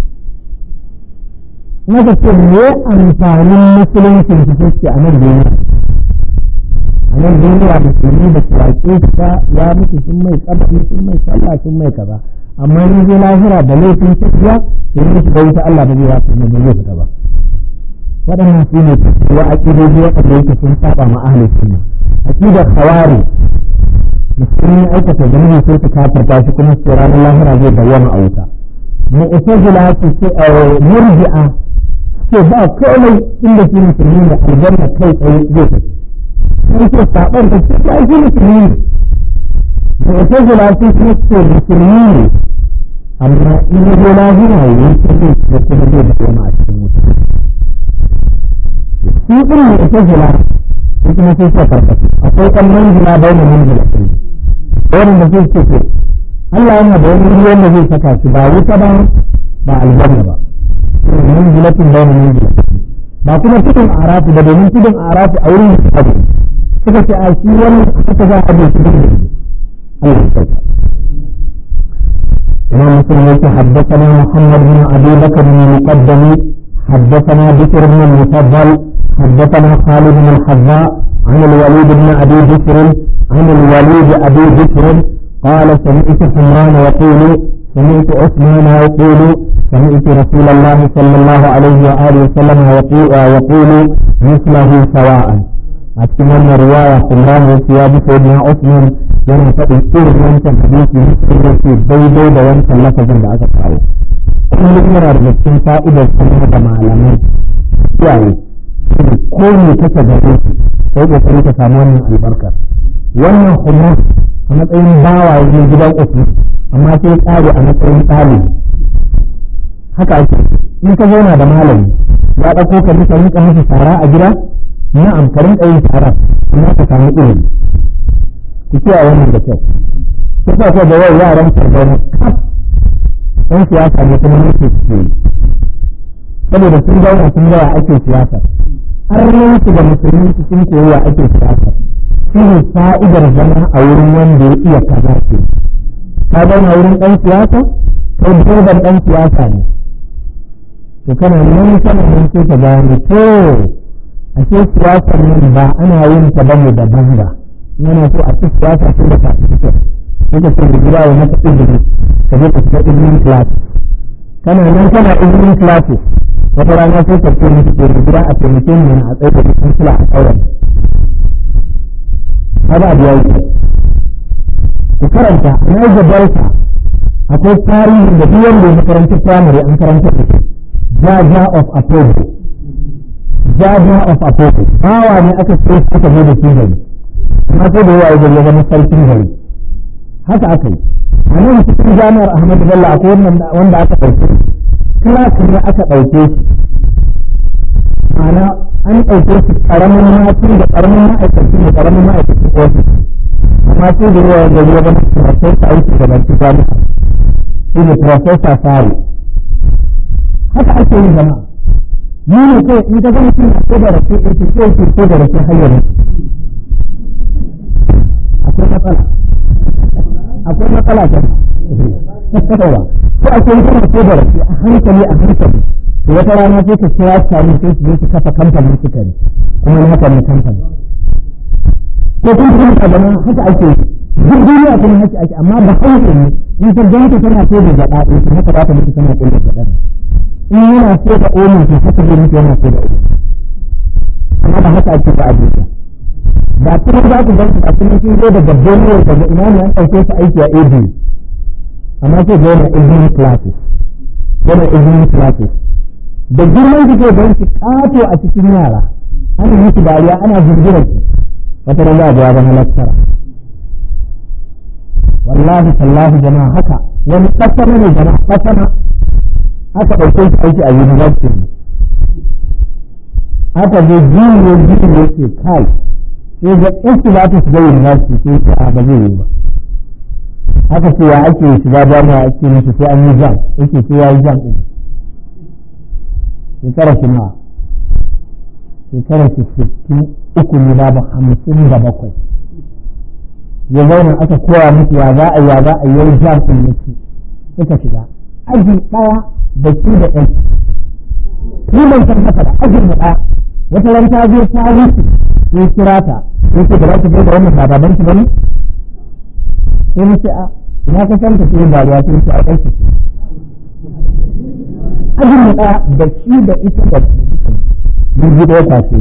maka ce me amfanin musuluncin su suke a nan duniya a nan duniya musulmi da kiraƙe su ta ya mutu sun mai tsabbi sun mai sallah sun mai kaza amma in zai lahira da laifin tafiya to in shiga wuta Allah ba zai wasu ba zai fita ba waɗannan su ne wa aƙidoji waɗanda yake sun saba ma ahlus sunna aqidar khawari musulmi aikata zunubi sai su kafarta shi kuma su ranar lahira zai dawwama a wuta mu'tazila su ce murji'a ce ba komai inda shi musulmi da aljanna kai tsaye zai tafi sai ce saɓar da ce ba shi musulmi ne mu'tazila su ce ce musulmi ne amma in ya zo lahira yi ta zai da kuma zai dawwama a cikin wuta shi ɗin mu'tazila su kuma sai suka karkata akwai ɗan manzila bai da manzila wanda zai ce to Allah yana da wani ruwan da zai saka shi ba wuta ba ba aljanna ba manzilatin bayna manzila ba kuma tudun arafu ba domin tudun arafu a wurin abu suka ce a shi wani haka za a je shi da Allah ya sauka إمام مسلم حدثنا محمد بن أبي بكر بن المقدم حدثنا بكر بن المفضل حدثنا خالد بن الحذاء عن الوليد بن أبي بكر عن الوليد أبي بكر قال سمعت حمران يقول سمعت عثمان يقول سمعت رسول الله صلى الله عليه وآله وسلم يقول, يقول مثله سواء أتكلم رواية حمران وثياب سيدنا عثمان yana faɗin irin wancan hadisi mutum da ke daidai da wancan lafazin da aka kawo kullum yana da cikin fa'idar sanar da malamai iyaye ko ne kake gare su sai kokari ka samu wannan albarkar wannan kuma a matsayin bawa yanzu gidan uku amma sai tsari a matsayin ɗalibi haka ake in ka zauna da malami ya ɗauko ka duka rinka masa shara a gida na'am ka rinka yin shara amma ka samu ilimi ku kiyaye wannan da kyau shi ka ko da yau yaran sardauna kaf ɗan siyasa ne kuma nake suke yi saboda sun zauna sun gaya ake siyasa har yanzu da musulmi sun koyi wa ake siyasa shi ne fa'idar zama a wurin wanda ya iya kaza ce ka zauna wurin ɗan siyasa kai dirban ɗan siyasa ne to kana nan kana nan sai ka gane to ashe siyasar nan ba ana yin ta bane da banga yana so a ci siyasa sai da certificate sai ka ce da gida wa maka izini ka je ka shiga izinin classes kana nan kana izinin classes wata rana sai ka ce musu ke gida a taimake ni a tsaye da cikin kula a ƙauyen haka abu ya wuce ku karanta na yi gabarsa akwai tarihin da duk wanda ya makarantar firamare an karanta da shi jaja of apollo jaja of apollo bawa ne aka ce aka zo da shi gari amma sai da yawa ya zama sarkin gari haka aka yi a nan cikin jami'ar ahmadu bello akwai wanda aka ɗauke class ne aka ɗauke shi ma'ana an ɗauke shi ƙaramin mati da ƙaramin ma'aikaci da ƙaramin ma'aikacin ofis amma sai da yawa gari ya zama profesa aiki da baki jami'a shi ne profesa fari haka ake yin jama'a ni ne kai in ka zama cin ko da rake ake ko ke ko da rake hanyar akwai matsala akwai matsala jama'a ko ake yi kana ko da rake a hankali a hankali da wata rana sai ka kira tare sai su je su kafa kamfanin sukari kuma na haka ne kamfani ko kun kuma ka zama haka ake duk duniya kuma haka ake amma ba hauke ne in ka ganta tana so da gaba ɗaya to haka za ta mutu tana ƙin da gaba in yana so da omen to haka zai mutu yana so da omen amma ba haka ake ba a duniya ba kuma za ku gan su ba kuma sun zo daga Benue daga ina ne an ɗauke su aiki a ABU amma sai ga yana evening classes yana evening classes da girman su ke don su ƙato a cikin yara ana musu dariya ana jirgirar su wata ran za a ga zama lakkara wallahi tallahi jama'a haka wani kasama ne jama'a kasama aka ɗauke shi aiki a university ne aka zo jiniyo jiniyo ce kai sai ga iski za ta shiga university sai ce a ba zai yi ba aka ce ya ake shiga jami'a ake mishi sai an yi jam yake sai ya yi jam ɗin shekara shi nawa shekara shi sittin uku ne babu hamsin da bakwai ya zauna aka koya musu ya za a ya za a yi jam ɗin yake suka shiga aji ɗaya da su da ɗan ni ban san haka da ajin mu ɗaya wata ran ta je ta wuce sai kira ta sai ce da za ta da wannan ba baban ki bane sai mu ce a ina ka san ta sai dariya sai ce a kai ki ajin mu ɗaya da shi da ita da mun ji ɗaya kwace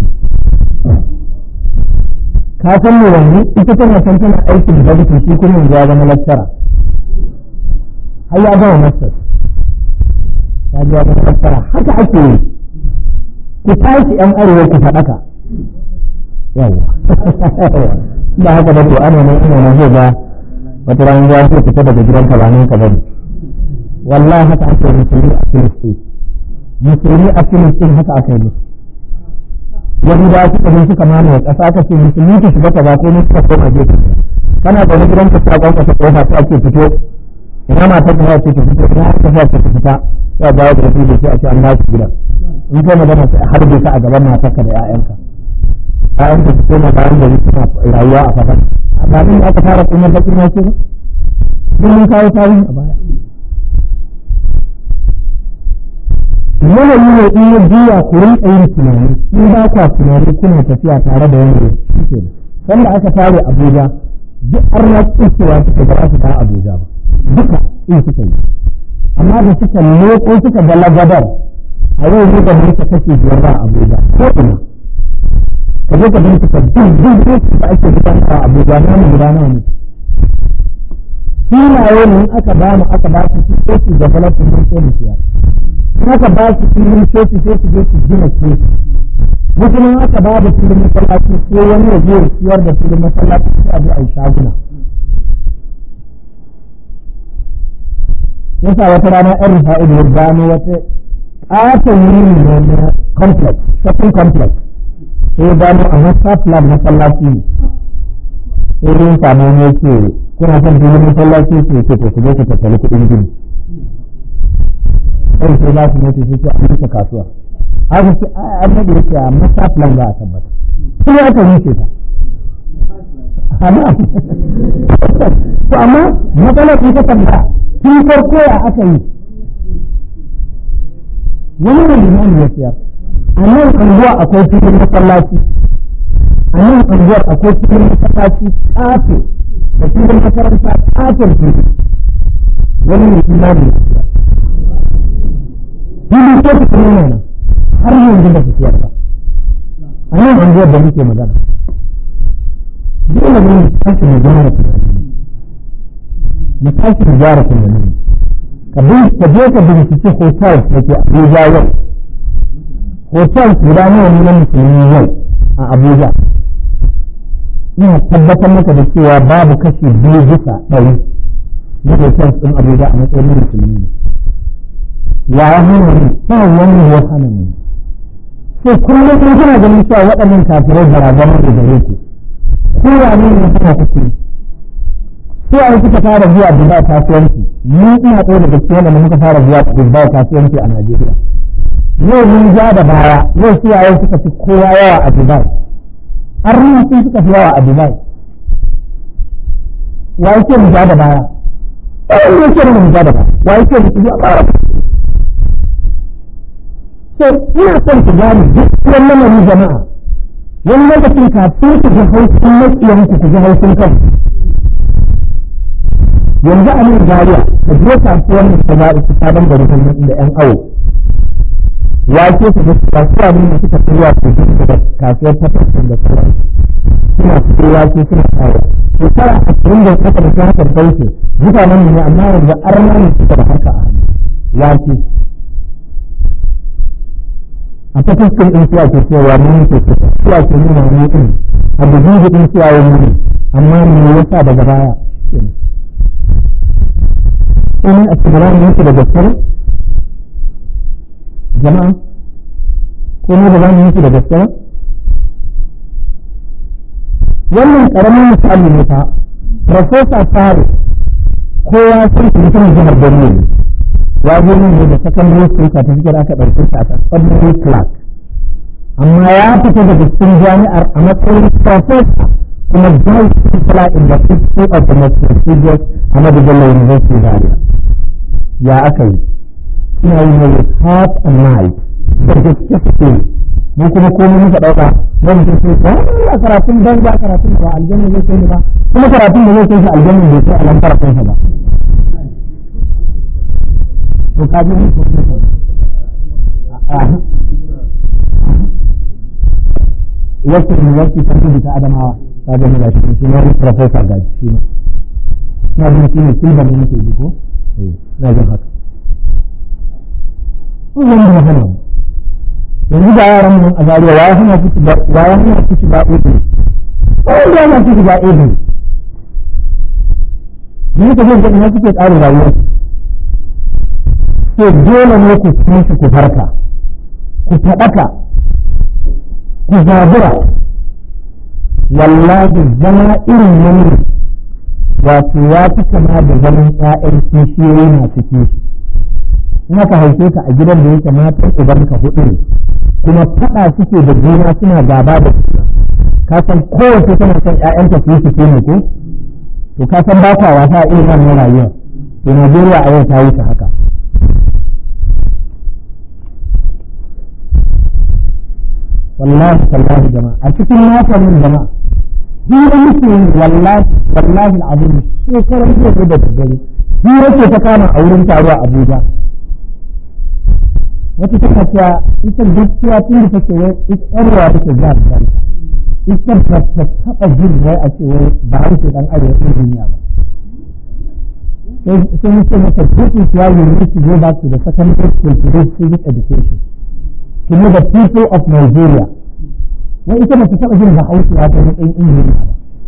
ka san me wanzu ita tana san tana aikin da bikin shi kuma yanzu ya zama lattara har ya gama masters ya ji ya zama lattara haka ake yi ku tashi yan arewa ku faɗaka yawa ba haka ba to ana nan ina nan zai ga wata ranar ya zai fita daga gidan ka ba nan ka bane wallahi haka ake musulmi a filistin musulmi a filistin haka aka yi musu yahudawa suka zo suka mamaye ƙasa aka ce musulmi ki shiga kaza ko ne suka koma gefe kana da wani gidan ka ta kwanka ta kofa ta ake fito ina mata ta ce ta fito ina aka fa ta fita ya dawo da su da shi a ce an ba su gidan in kai magana sai a harbe ka a gaban matarka da 'ya'yanka ƴaƴanka su koma bayan gari suna rayuwa a kafa a bayan da aka fara kuma bakin wasu ba duk mun kawo tarihi a baya yanayi ne in ya juya ku rinka yin tunani in ba kwa tunani kuna tafiya tare da yanayi shi ne sanda aka tare abuja duk arna cewa suka ba su ta abuja ba duka in suka yi amma da suka leko suka ga lagadar a yau ne da mulka kashe biyar ba abuja ko ina ka je ka bincika duk duk duk da ake gudanar a abuja na mu gudanar ne filaye ne aka ba mu aka ba su sai su development mun sai mu siyar haka ba su filin coci sai su je su gina coci mutumin haka ba da filin masallaci sai wani ya je siyar da filin masallaci sai a je a yi shaguna yasa wata rana yan rufa'i da ya gano wata ƙaton yini ne na complex shopping complex sai ya gano a wasa plan masallaci ne sai dai samu ne ce kuna son filin masallaci ce ce to ku je ku tattali kuɗin gini sai sai za su mutu sai ce a duka kasuwa haka ce an nade yake a masa plan za a tabbata kuma aka wuce ta amma to amma matsalar ita tambaya tun farko ya aka yi wani ne limani ya siyar a nan anguwa akwai filin masallaci a nan anguwar akwai filin masallaci ƙato da filin makaranta ƙaton fili wani ne limani ya siyar fili ko su kuma yana har yanzu ba su siyar ba a nan an da muke magana dole ne mu tashi mu gyara tunani mu tashi mu gyara tunani ka ka je ka binciki hotel da ke Abuja yau hotel guda nawa ne na musulmi yau a Abuja ina tabbatar maka da cewa babu kashi biyu bisa ɗari na hotel ɗin Abuja a matsayin musulmi ne ya hana ne ba wani ya hana ne sai kullum kun kuna ganin cewa waɗannan kafirai barazana da gare ku ko ya ne ne kuna kuke sai a kuka fara zuwa Dubai kasuwanci ni ina ɗaya daga cikin wanda muka fara zuwa Dubai kasuwanci a Najeriya yau mun ja da baya yau su yayin suka fi kowa yawa a Dubai har sun suka fi yawa a Dubai wa yake mu ja da baya ɗaya ne yake mu ja da baya wa yake mu ja da baya so ina son ku gane duk wannan lamarin jama'a wani lokacin kafin ku ji hausin maƙiyan ku ku ji hausin kan yanzu a nan Zariya ka je kasuwar mu ta zaɓi ta sabon gari kan da ƴan awo wake su da kasuwa ne da suka tsaya su ji da kasuwar ta fasin da sauran suna fito wake suna kawo shekara ashirin da suka da haka da kauce mutanen ne amma yanzu arna ne suka da haka a hannu wake a ta fuskar ɗin suwa ke cewa mun ke suwa ke nuna wani ɗin a da jibi ɗin suwa wani ne amma me yasa daga baya kuma a cikin ranar yake da gaskare jama'a ko ne da zamu yi da gaskare wannan karamin misali ne fa professor Fari kowa sun mutum jihar Borno ne ya je ne da secondary school certificate aka ɗauke shi a secondary class amma ya fita daga cikin jami'ar a matsayin professor kuma vice chancellor in the history of the most prestigious Ahmadu Bello University Zaria ya aka yi suna yi ne with heart and mind da gaske suke mu kuma komai muka ɗauka wani sun ce ba ya karatun ban ba karatun ba aljanna zai kai ni ba kuma karatun da zai kai shi aljanna bai kai alamfar kansa ba to ka ji mun wasu university sun fi ta adamawa ka ga mu gashi shi ne professor gaji shi ne na jin shi ne silban ne nake ji ko eh na jin haka wannan da hana yanzu ga yaran mun a zariya wa ya hana su ba wa ya hana su shiga uku wanda ya hana su shiga uku ne ka jin ina suke tsarin rayuwar to dole ne ku tashi ku farka ku faɗaka ku zabura wallahi zama irin nan wato ya fi kama da zaman ƴaƴan kishiyoyi masu kishi in aka haife ka a gidan da yake matan uban ka hudu ne kuma faɗa suke da juna suna gaba da juna ka san kowace tana son ƴaƴanta su yi su ne ko to ka san ba ka wasa a irin wannan rayuwa to Najeriya a yau ta wuce haka wallahi tallahi jama'a a cikin nasanin jama'a hira muke yi wallahi wallahi al'azim shekaran jiya ne da daddare hira ce ta kama a wurin taro a Abuja wata tana cewa ita gaskiya tun da take wai ita yar ruwa take za ta kanta ita ba ta taɓa jin wai a ce wai ba a ce dan arewa ɗin duniya ba sai mu ce mata this is why you need to go back to the secondary school to do civic education to know the people of Nigeria wai ita ba ta taɓa jin bahaushe ya ta matsayin injiniya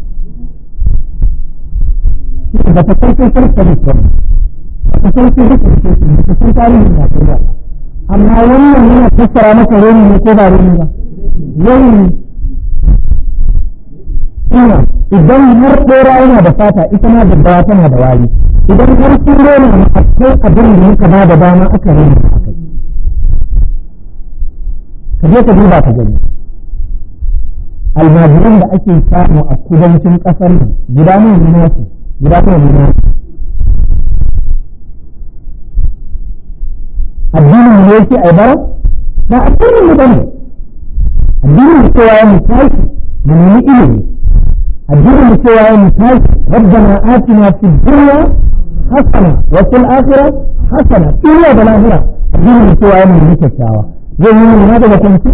ba ba ta san social studies ba ba ta san civic education ba ta san tarihin Najeriya ba amma wannan yana fassara maka reni ne ko ba reni ba reni ina idan har ɗora yana da fata ita ma daddawa tana da wari idan har sun rena ma akwai abin da muka ba da dama aka rena a kai ka je ka duba ka gani almajiran da ake samu a kudancin ƙasar nan guda nawa ne nasu guda nawa ne nasu addinin mu ne yake ai bara ba addinin mu bane addinin mu cewa mu tashi mu nemi ilimi addinin mu cewa mu tashi rabbana atina fid dunya hasana wa fil akhirah hasana dunya da lahira addinin mu cewa mu nemi kyakkyawa zai yi nuna daga kansu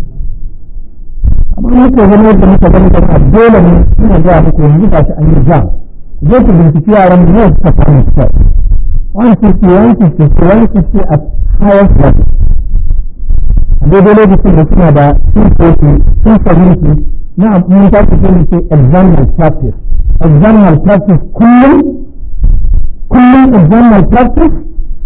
amma muka zama yadda muka zama da dole ne suna zuwa muku yanzu ba shi an yi jam je ku binciki yaran mu ne suka samu kyau 150 150 150 at highest level a daidai lokacin da suna da 240 270 na mun ta ku sai ce exam malpractice exam malpractice kullum kullum exam malpractice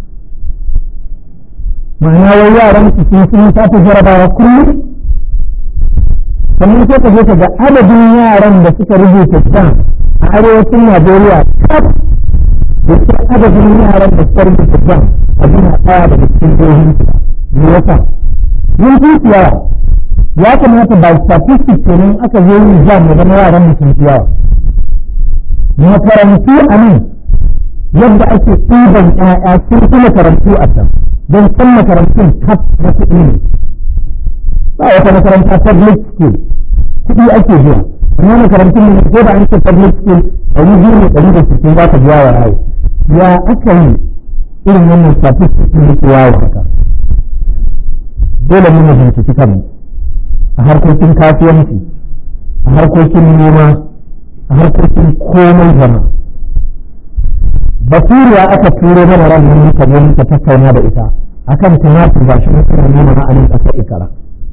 ma'ana wai yaran su sun sun tafi jarabawa kullum sannan sai ka je ka ga adadin yaran da suka rubuta exam a arewacin Najeriya kaf da ke adadin yaran da suka rubuta exam a jina ɗaya daga cikin jihohin su me yasa mun fi yawa ya kamata ba statistics kenan aka zo yin exam ya zama yaran mu sun fi yawa makarantu a nan yadda ake ɗiban ƴaƴa sun fi makarantu a can don san makarantun kaf na kuɗi ne ba wata makaranta public school kuɗi ake biya amma makarantun ne ko da an ce public school ɗari biyu ne ɗari da sittin za ka biya wa yawo ya aka yi irin wannan statistics ne ke yawo haka dole ne mu binciki kanmu a harkokin kasuwanci a harkokin noma a harkokin komai jama'a basiriya aka turo mana ran nan muka zo muka tattauna da ita akan tumatir ba shi suna nuna ma'anin ƙasar ikara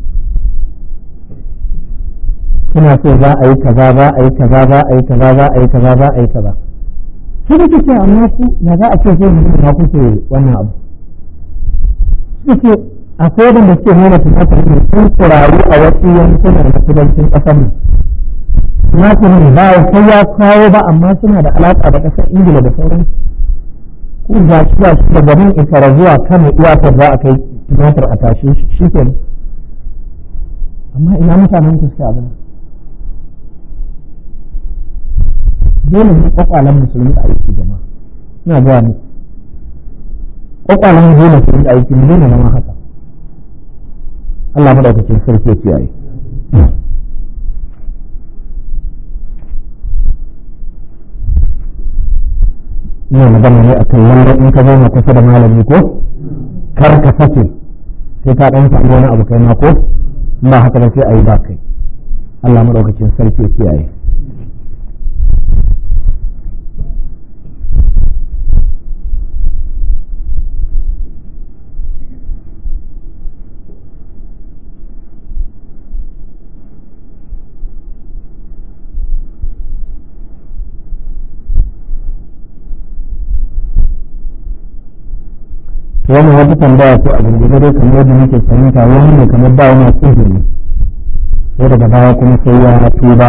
suna so za a yi kaza za a yi kaza za a yi kaza za a yi kaza za a yi kaza sai da kike amma ku ya za a ce sai mu na kuke wannan abu suke akwai wanda suke nuna tumatir ne sun kuraru a wasu yankuna na kudancin ƙasar nan tumatir ba ya kai ya kawo ba amma suna da alaƙa da ƙasar ingila da sauran ko ga shi ga shi da garin isara zuwa kano iyakar za a kai tumatir a tashe shi ke amma ina mutanen ku suke abin dole ne kwakwalen musulmi a aiki jama'a ina zuwa mu kwakwalen dole su yi aiki mu daina zama haka Allah madaukakin sarki ya kiyaye ina magana ne akan lallai in ka zauna kusa da malami ko kar ka sake sai ka dan samu wani abu kai ma ko ba haka ba sai ayi ba kai Allah madaukakin sarki ya kiyaye wannan wata tambaya ko a gurgurde dai kamar yadda muke fahimta wani ne kamar ba wani tsibiri sai daga baya kuma sai ya tuba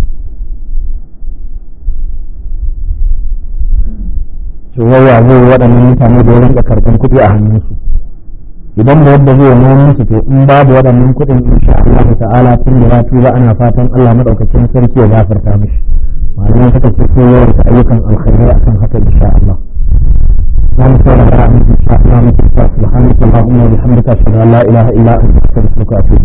to waya zai waɗannan mutane da ya rinka karɓar kuɗi a hannunsu idan da yadda zai nuna musu to in babu waɗannan kuɗin insha Allah ta'ala tun da ya tuba ana fatan Allah madaukakin sarki ya gafarta mishi malamai suka ce sai yawan ayyukan alkhairi akan haka insha Allah سبحانك اللهم وبحمدك اشهد ان لا اله الا انت استغفرك واتوب